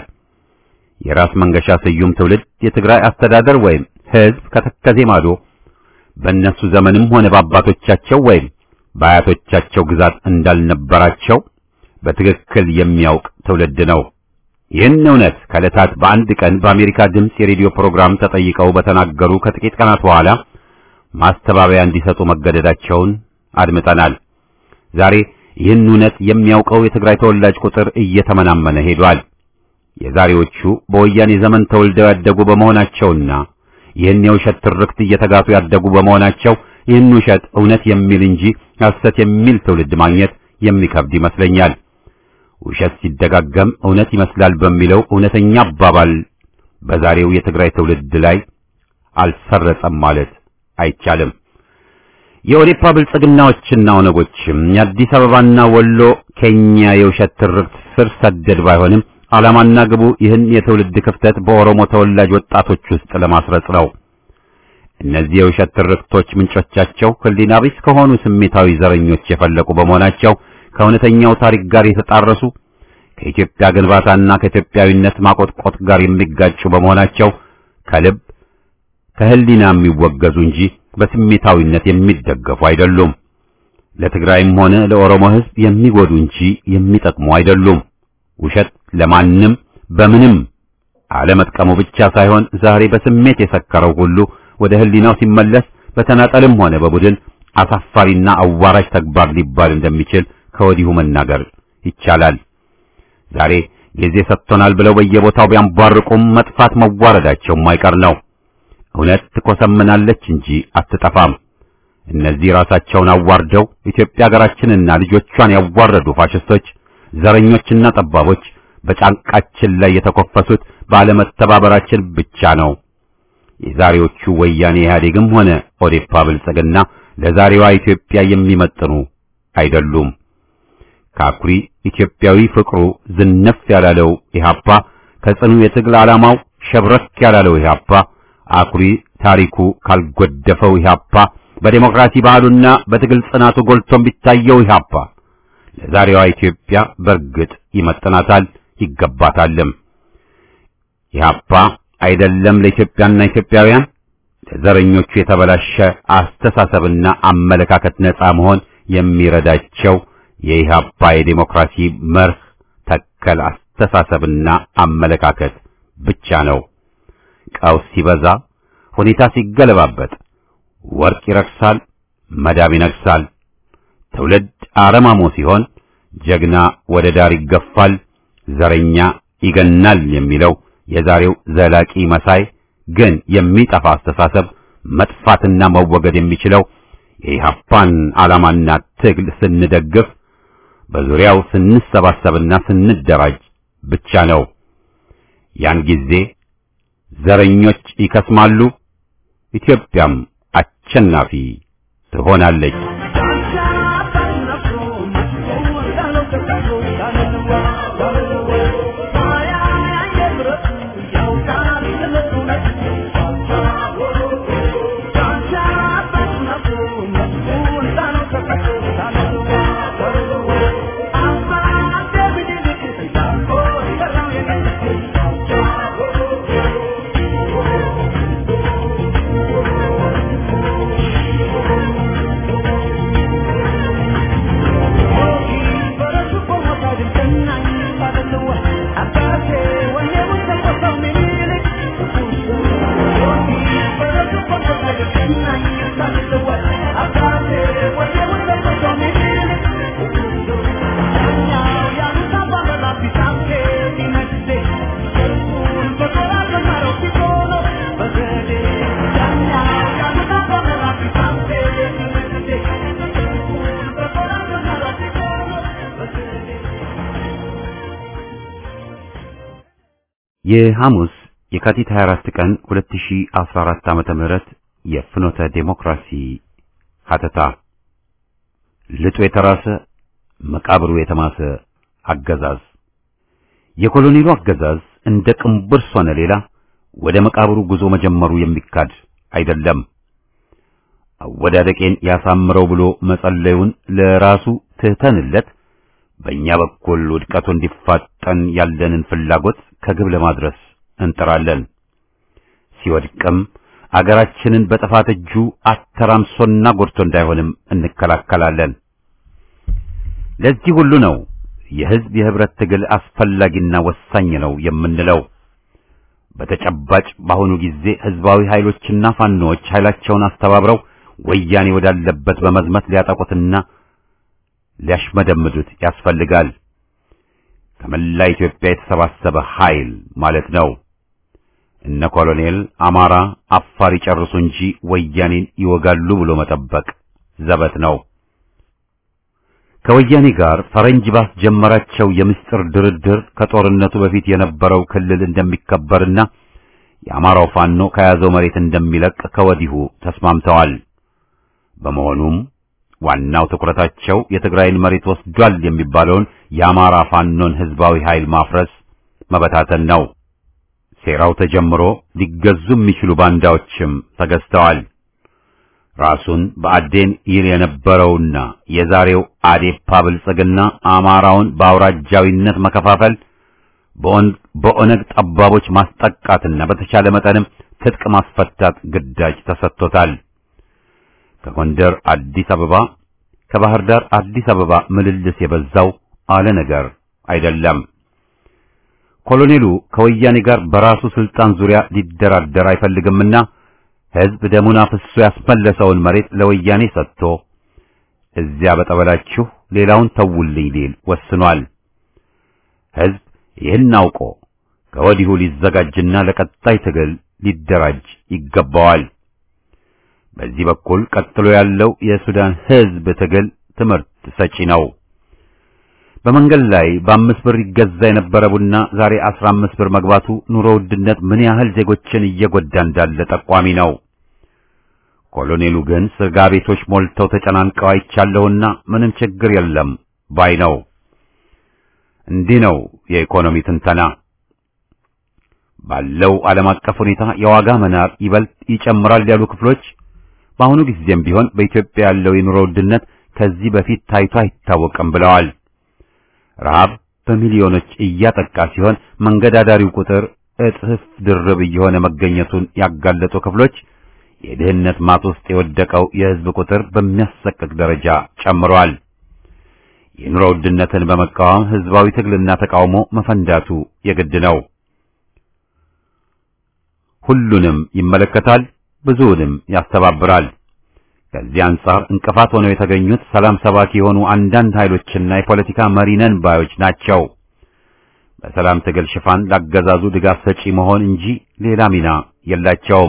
የራስ መንገሻ ስዩም ትውልድ የትግራይ አስተዳደር ወይም ሕዝብ ከተከዜ ማዶ በእነሱ ዘመንም ሆነ በአባቶቻቸው ወይም በአያቶቻቸው ግዛት እንዳልነበራቸው በትክክል የሚያውቅ ትውልድ ነው። ይህን እውነት ከዕለታት በአንድ ቀን በአሜሪካ ድምፅ የሬዲዮ ፕሮግራም ተጠይቀው በተናገሩ ከጥቂት ቀናት በኋላ ማስተባበያ እንዲሰጡ መገደዳቸውን አድምጠናል። ዛሬ ይህን እውነት የሚያውቀው የትግራይ ተወላጅ ቁጥር እየተመናመነ ሄዷል። የዛሬዎቹ በወያኔ ዘመን ተወልደው ያደጉ በመሆናቸውና ይህን የውሸት ትርክት እየተጋቱ ያደጉ በመሆናቸው ይህን ውሸት እውነት የሚል እንጂ ሐሰት የሚል ትውልድ ማግኘት የሚከብድ ይመስለኛል። ውሸት ሲደጋገም እውነት ይመስላል በሚለው እውነተኛ አባባል በዛሬው የትግራይ ትውልድ ላይ አልሰረጸም ማለት አይቻልም። የኦዴፓ ብልጽግናዎችና ኦነጎችም የአዲስ አበባና ወሎ ኬኛ የውሸት ትርክት ስር ሰደድ ባይሆንም ዓላማና ግቡ ይህን የትውልድ ክፍተት በኦሮሞ ተወላጅ ወጣቶች ውስጥ ለማስረጽ ነው። እነዚህ የውሸት ትርክቶች ምንጮቻቸው ሕሊና ቢስ ከሆኑ ስሜታዊ ዘረኞች የፈለቁ በመሆናቸው ከእውነተኛው ታሪክ ጋር የተጣረሱ ከኢትዮጵያ ግንባታና ከኢትዮጵያዊነት ማቆጥቆጥ ጋር የሚጋጩ በመሆናቸው ከልብ ከሕሊና የሚወገዙ እንጂ በስሜታዊነት የሚደገፉ አይደሉም። ለትግራይም ሆነ ለኦሮሞ ሕዝብ የሚጎዱ እንጂ የሚጠቅሙ አይደሉም። ውሸት ለማንም በምንም አለመጥቀሙ ብቻ ሳይሆን ዛሬ በስሜት የሰከረው ሁሉ ወደ ሕሊናው ሲመለስ በተናጠልም ሆነ በቡድን አሳፋሪና አዋራጅ ተግባር ሊባል እንደሚችል ከወዲሁ መናገር ይቻላል። ዛሬ ጊዜ ሰጥቶናል ብለው በየቦታው ቢያንቧርቁም መጥፋት መዋረዳቸው የማይቀር ነው። እውነት ትኮሰምናለች እንጂ አትጠፋም። እነዚህ ራሳቸውን አዋርደው ኢትዮጵያ ሀገራችንና ልጆቿን ያዋረዱ ፋሽስቶች፣ ዘረኞችና ጠባቦች በጫንቃችን ላይ የተኮፈሱት ባለመተባበራችን ብቻ ነው። የዛሬዎቹ ወያኔ ኢህአዴግም ሆነ ኦዴፓ ብልጽግና ለዛሬዋ ኢትዮጵያ የሚመጥኑ አይደሉም። ከአኩሪ ኢትዮጵያዊ ፍቅሩ ዝነፍ ያላለው ኢህአፓ ከጽኑ የትግል ዓላማው ሸብረክ ያላለው ኢህአፓ አኩሪ ታሪኩ ካልጎደፈው ኢህአፓ በዴሞክራሲ ባህሉና በትግል ጽናቱ ጎልቶም ቢታየው ኢህአፓ ለዛሬዋ ኢትዮጵያ በርግጥ ይመጥናታል፣ ይገባታልም። ኢህአፓ አይደለም ለኢትዮጵያና ኢትዮጵያውያን ለዘረኞቹ የተበላሸ አስተሳሰብና አመለካከት ነጻ መሆን የሚረዳቸው የኢህአፓ የዴሞክራሲ መርህ ተከል አስተሳሰብና አመለካከት ብቻ ነው። ቀውስ ሲበዛ፣ ሁኔታ ሲገለባበጥ፣ ወርቅ ይረክሳል፣ መዳብ ይነግሳል። ትውልድ አረማሞ ሲሆን ጀግና ወደ ዳር ይገፋል፣ ዘረኛ ይገናል የሚለው የዛሬው ዘላቂ መሳይ ግን የሚጠፋ አስተሳሰብ መጥፋትና መወገድ የሚችለው የኢህአፓን ዓላማና ትግል ስንደግፍ በዙሪያው ስንሰባሰብና ስንደራጅ ብቻ ነው። ያን ጊዜ ዘረኞች ይከስማሉ፣ ኢትዮጵያም አሸናፊ ትሆናለች። የሐሙስ የካቲት 24 ቀን 2014 ዓመተ ምህረት የፍኖተ ዴሞክራሲ ሀተታ ልጡ የተራሰ መቃብሩ የተማሰ አገዛዝ የኮሎኔሉ አገዛዝ እንደ ቅንብርስ ሆነ ሌላ ወደ መቃብሩ ጉዞ መጀመሩ የሚካድ አይደለም። አወዳደቄን ያሳምረው ብሎ መጸለዩን ለራሱ ትተንለት በእኛ በኩል ውድቀቱ እንዲፋጠን ያለንን ፍላጎት ከግብ ለማድረስ እንጥራለን። ሲወድቅም አገራችንን በጥፋት እጁ አተራምሶና ጎድቶ እንዳይሆንም እንከላከላለን። ለዚህ ሁሉ ነው የሕዝብ የህብረት ትግል አስፈላጊና ወሳኝ ነው የምንለው። በተጨባጭ በአሁኑ ጊዜ ህዝባዊ ኃይሎችና ፋኖዎች ኃይላቸውን አስተባብረው ወያኔ ወዳለበት በመዝመት ሊያጠቁትና ሊያሽመደምዱት ያስፈልጋል። ከመላ ኢትዮጵያ የተሰባሰበ ኃይል ማለት ነው። እነ ኮሎኔል አማራ፣ አፋር ይጨርሱ እንጂ ወያኔን ይወጋሉ ብሎ መጠበቅ ዘበት ነው። ከወያኔ ጋር ፈረንጅ ባስጀመራቸው የምስጢር ድርድር ከጦርነቱ በፊት የነበረው ክልል እንደሚከበርና የአማራው ፋኖ ከያዘው መሬት እንደሚለቅ ከወዲሁ ተስማምተዋል። በመሆኑም ዋናው ትኩረታቸው የትግራይን መሬት ወስዷል የሚባለውን የአማራ ፋኖን ህዝባዊ ኃይል ማፍረስ፣ መበታተን ነው። ሴራው ተጀምሮ ሊገዙ የሚችሉ ባንዳዎችም ተገዝተዋል። ራሱን በአዴን ይል የነበረውና የዛሬው አዴፓ ብልጽግና አማራውን በአውራጃዊነት መከፋፈል፣ በኦነግ ጠባቦች ማስጠቃትና በተቻለ መጠንም ትጥቅ ማስፈታት ግዳጅ ተሰጥቶታል። ከጎንደር አዲስ አበባ፣ ከባህር ዳር አዲስ አበባ ምልልስ የበዛው አለ ነገር አይደለም። ኮሎኔሉ ከወያኔ ጋር በራሱ ስልጣን ዙሪያ ሊደራደር አይፈልግምና ህዝብ ደሙን አፍሶ ያስመለሰውን መሬት ለወያኔ ሰጥቶ እዚያ በጠበላችሁ ሌላውን ተውልኝ ሊል ወስኗል። ህዝብ ይህን አውቆ ከወዲሁ ሊዘጋጅና ለቀጣይ ትግል ሊደራጅ ይገባዋል። በዚህ በኩል ቀጥሎ ያለው የሱዳን ህዝብ ትግል ትምህርት ሰጪ ነው። በመንገድ ላይ በአምስት ብር ይገዛ የነበረ ቡና ዛሬ አስራ አምስት ብር መግባቱ ኑሮ ውድነት ምን ያህል ዜጎችን እየጎዳ እንዳለ ጠቋሚ ነው። ኮሎኔሉ ግን ስጋ ቤቶች ሞልተው ተጨናንቀው አይቻለሁና ምንም ችግር የለም ባይ ነው። እንዲህ ነው የኢኮኖሚ ትንተና። ባለው ዓለም አቀፍ ሁኔታ የዋጋ መናር ይበልጥ ይጨምራል ያሉ ክፍሎች በአሁኑ ጊዜም ቢሆን በኢትዮጵያ ያለው የኑሮ ውድነት ከዚህ በፊት ታይቶ አይታወቅም ብለዋል። ረሃብ በሚሊዮኖች እያጠቃ ሲሆን መንገድ አዳሪው ቁጥር እጥፍ ድርብ እየሆነ መገኘቱን ያጋለጡ ክፍሎች የድህነት ማጥ ውስጥ የወደቀው የሕዝብ ቁጥር በሚያሰቅቅ ደረጃ ጨምሯል። የኑሮ ውድነትን በመቃወም ሕዝባዊ ትግልና ተቃውሞ መፈንዳቱ የግድ ነው። ሁሉንም ይመለከታል፣ ብዙውንም ያስተባብራል። ከዚህ አንጻር እንቅፋት ሆነው የተገኙት ሰላም ሰባኪ የሆኑ አንዳንድ ኃይሎችና የፖለቲካ መሪነን ባዮች ናቸው። በሰላም ትግል ሽፋን ላገዛዙ ድጋፍ ሰጪ መሆን እንጂ ሌላ ሚና የላቸውም።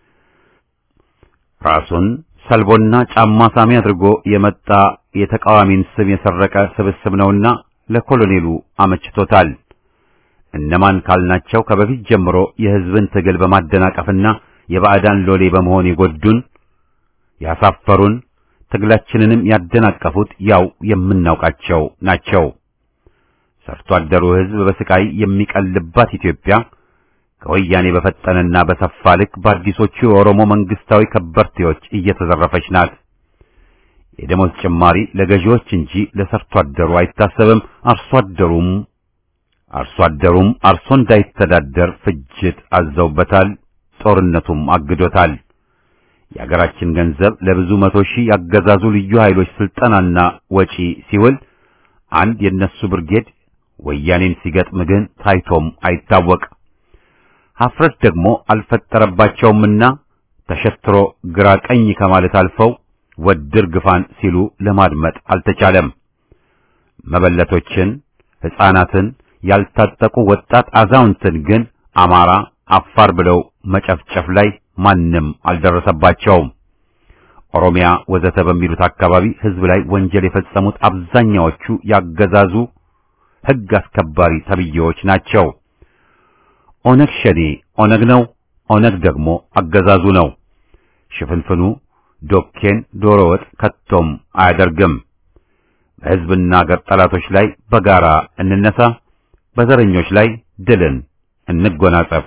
ራሱን ሰልቦና ጫማ ሳሚ አድርጎ የመጣ የተቃዋሚን ስም የሰረቀ ስብስብ ነውና ለኮሎኔሉ አመችቶታል። እነማን ካልናቸው ከበፊት ጀምሮ የሕዝብን ትግል በማደናቀፍና የባዕዳን ሎሌ በመሆን የጎዱን ያሳፈሩን ትግላችንንም ያደናቀፉት ያው የምናውቃቸው ናቸው። ሰርቶ አደሩ ሕዝብ በስቃይ የሚቀልባት ኢትዮጵያ ከወያኔ በፈጠነና በሰፋ ልክ በአዲሶቹ የኦሮሞ መንግስታዊ ከበርቴዎች እየተዘረፈች ናት። የደሞዝ ጭማሪ ለገዢዎች እንጂ ለሰርቶ አደሩ አይታሰብም። አርሶ አደሩም አርሶ አደሩም አርሶ እንዳይተዳደር ፍጅት አዘውበታል። ጦርነቱም አግዶታል። የአገራችን ገንዘብ ለብዙ መቶ ሺህ ያገዛዙ ልዩ ኃይሎች ስልጠናና ወጪ ሲውል አንድ የነሱ ብርጌድ ወያኔን ሲገጥም ግን ታይቶም አይታወቅ። ሀፍረት ደግሞ አልፈጠረባቸውምና ተሸትሮ ግራ ቀኝ ከማለት አልፈው ወድር ግፋን ሲሉ ለማድመጥ አልተቻለም። መበለቶችን፣ ሕፃናትን፣ ያልታጠቁ ወጣት አዛውንትን ግን አማራ፣ አፋር ብለው መጨፍጨፍ ላይ ማንም አልደረሰባቸውም። ኦሮሚያ ወዘተ በሚሉት አካባቢ ሕዝብ ላይ ወንጀል የፈጸሙት አብዛኛዎቹ ያገዛዙ ሕግ አስከባሪ ተብዬዎች ናቸው። ኦነግ ሸኔ ኦነግ ነው፣ ኦነግ ደግሞ አገዛዙ ነው። ሽፍንፍኑ ዶኬን ዶሮ ወጥ ከቶም አያደርግም። በሕዝብና አገር ጠላቶች ላይ በጋራ እንነሳ፣ በዘረኞች ላይ ድልን እንጎናጸፍ።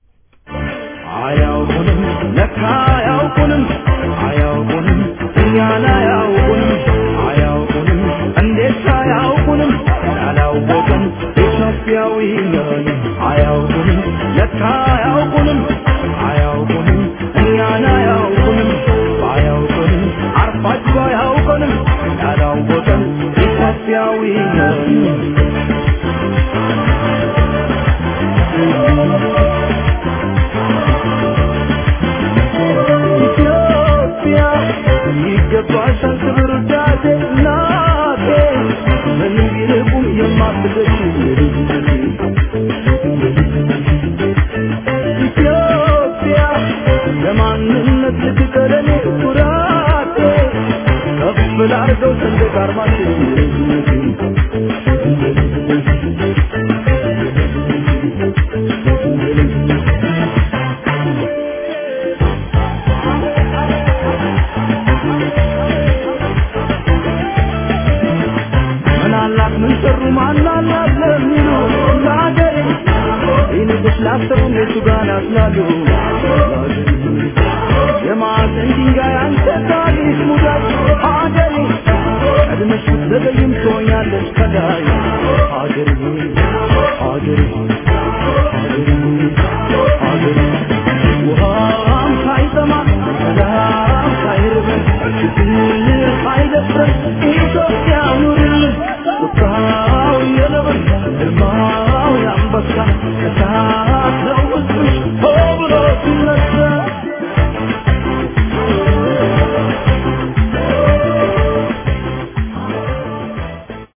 አያውቁንም ለካ አያውቁንም አያውቁንም እኛን አያውቁንም አያውቁንም እንዴት አያውቁንም ያላወቅን ኢትዮጵያዊ ነን አያውቁንም ለካ አያውቁንም አያውቁንም እኛን አያውቁንም አያውቁንም አርፋችሁ አያውቁንም ያላወቅን ኢትዮጵያዊ ነን ኢትዮጵያ ይገባሻል ክብር ውዳሴ እናቴ ምን ቢርቁም የማትገሽ ኢትዮጵያ ለማንነት ልትቀረኔ ኩራቴ ከፍ ላርገው ሰንደቅ ዓርማችን ምን አላት ምን ሰሩ ማን አላት ለሚሉ ለሀገሬ ይልቅስ ላሰቡ እነሱ ጋር ያስላሉ የማዕዘን ድንጋይ አንተ ታሪክ ሙዳይ